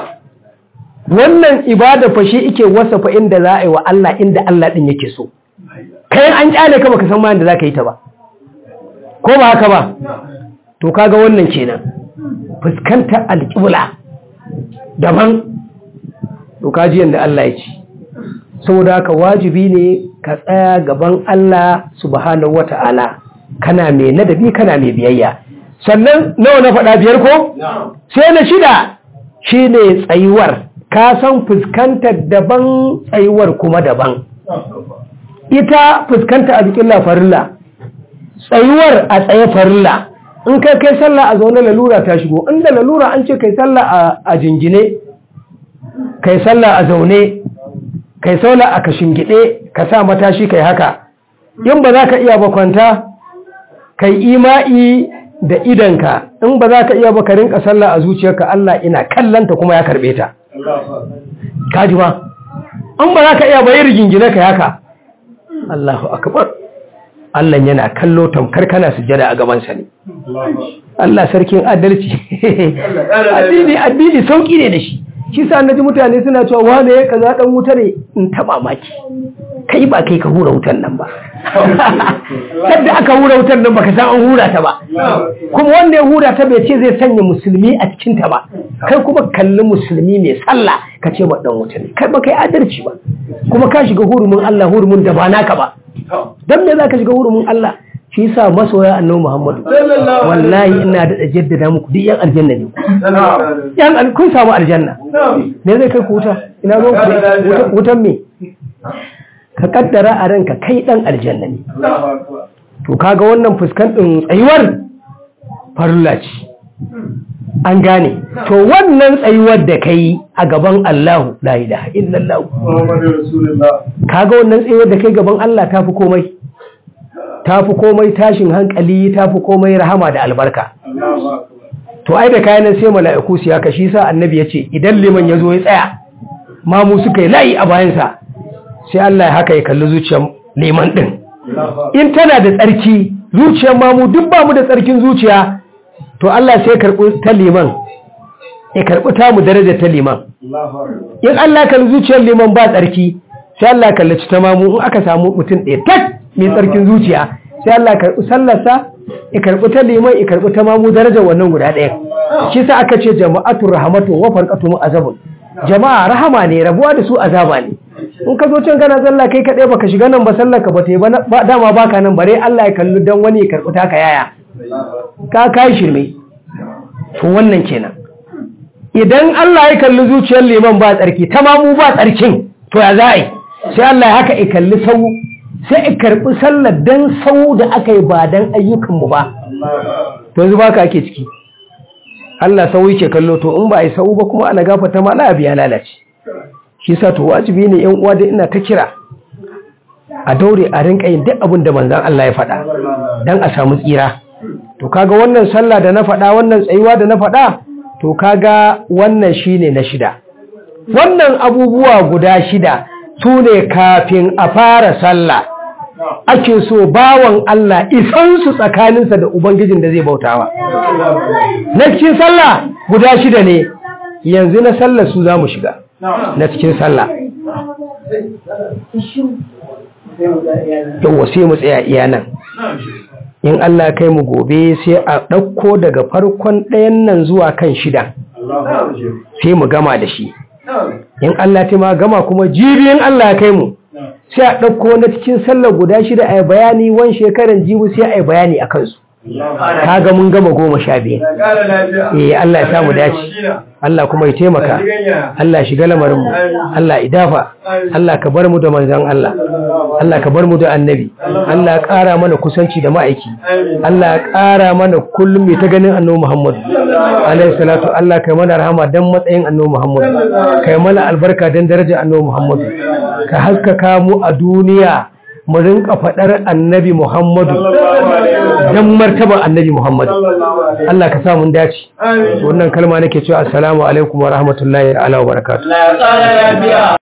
wannan ibada fa shi yake wasafa inda za a yi wa Allah inda Allah din yake so kai an kyale ka baka san ma inda zaka yi ta ba ko ba haka ba to kaga wannan kenan fuskantar alƙibla daban to kaji yanda Allah ya ce saboda haka wajibi ne ka tsaya gaban Allah subhanahu wata'ala kana mai ladabi kana mai biyayya sannan nawa na faɗa biyar ko sai na shida shine tsayuwar ka san fuskantar daban tsayuwar kuma daban ita fuskanta a bikin farilla tsayuwar a tsaye farilla in kai kai sallah a zaune lalura ta shigo inda lalura an ce kai sallah a jingine kai sallah a zaune kai sallah a kashingide ka sa matashi kai haka in ba za ka iya ba kwanta kai ima'i da idanka in ba za ka iya ba ka rinka sallah a zuciyarka Allah ina kallanta kuma ya karbe ta kaji ba in ba za ka iya ba yi rigingine kai haka Allahu akbar Allah yana kallo tamkar kana sujjada a gabansa ne Allah sarkin adalci addini addini sauki ne da shi shi sa naji mutane suna cewa wane ya kaza dan wuta ne in taba maki kai ba kai ka hura wutan nan ba sadda aka hura wutan nan baka san an hura ta ba kuma wanda ya hura ta bai ce zai sanya musulmi a cikin ta ba kai kuma kalli musulmi mai sallah ka ce ba dan wuta ne kai ba kai adalci ba kuma ka shiga hurumin Allah hurumin da ba naka ba dan me zaka shiga hurumin Allah shi yasa masoya annabi Muhammadu wallahi ina da jaddada muku duk yan aljanna ne yan kun samu aljanna me zai kai ku wuta ina zo ku wutan me ka kaddara a ranka kai dan aljanna ne to kaga wannan fuskan din tsayuwar farilla ce an gane to wannan tsayuwar da kai a gaban Allahu la ilaha illallah kaga wannan tsayuwar da kai gaban Allah tafi komai tafi komai tashin hankali tafi komai rahama da albarka to ai da kayan sai mala'iku su ya kashi sa annabi yace idan liman yazo ya tsaya mamu suka yi layi a bayansa sai Allah ya haka ya kalli zuciyar liman din in tana da tsarki zuciyar mamu duk ba mu da tsarkin zuciya to Allah sai karɓi ta liman ya karɓi ta mu daraja ta liman in Allah kalli zuciyar liman ba tsarki sai Allah kalli ta mamu in aka samu mutum ɗaya tak mai tsarkin zuciya sai Allah karɓi sallarsa ya karɓi ta liman ya karɓi ta mamu darajar wannan guda ɗaya shi sa aka ce jama'atu rahmatu wa farqatu mu azabun jama'a rahama ne rabuwa da su azaba ne in ka zo can kana sallah kai kaɗai baka shiga nan ba sallar ka ba ta yi ba dama baka nan bare Allah ya kalli dan wani ya karɓi taka yaya ka kai shirme to wannan kenan idan Allah ya kalli zuciyar liman ba tsarki tamamu ba tsarkin to ya za yi sai Allah ya haka ya kalli sau sai ya karɓi sallar dan sau da aka yi ba dan ayyukanmu ba to yanzu baka ake ciki Allah sau yake kallo to in ba a yi sau ba kuma ana gafata ma la biya lalace shi sa to wajibi ne yan uwa da ina ta kira a daure a rinka yin duk abin da manzon Allah ya faɗa dan a samu tsira to kaga wannan sallah da na faɗa wannan tsayuwa da na faɗa to kaga wannan shine na shida wannan abubuwa guda shida su ne kafin a fara sallah ake so bawan Allah isan su tsakaninsa da ubangijin da zai bautawa na cikin sallah guda shida ne yanzu na sallah su za mu shiga na cikin sallah yau sai mu tsaya iya nan in Allah kai mu gobe sai a ɗauko daga farkon ɗayan nan zuwa kan shida sai mu gama da shi in Allah ta ma gama kuma jibi in Allah kai mu sai a ɗauko na cikin sallar guda shida a bayani wan shekaran jibi sai a yi bayani a kansu kaga mun gama goma sha biyu eh Allah ya samu dace Allah kuma ya taimaka Allah shiga lamarin mu Allah idafa Allah ka bar mu da manzon Allah Allah ka bar mu da annabi Allah ya ƙara mana kusanci da ma'aiki Allah ya ƙara mana kullum mai ta ganin annabi Muhammad alaihi salatu Allah kai mana rahama dan matsayin annabi Muhammad kai mana albarka dan darajar annabi Muhammad ka haskaka mu a duniya mu rinka faɗar annabi Muhammadu don martaba annabi Muhammadu. Allah ka sa mun dace. Wannan kalma nake cewa assalamu alaikum wa rahmatullahi wa barakatuh.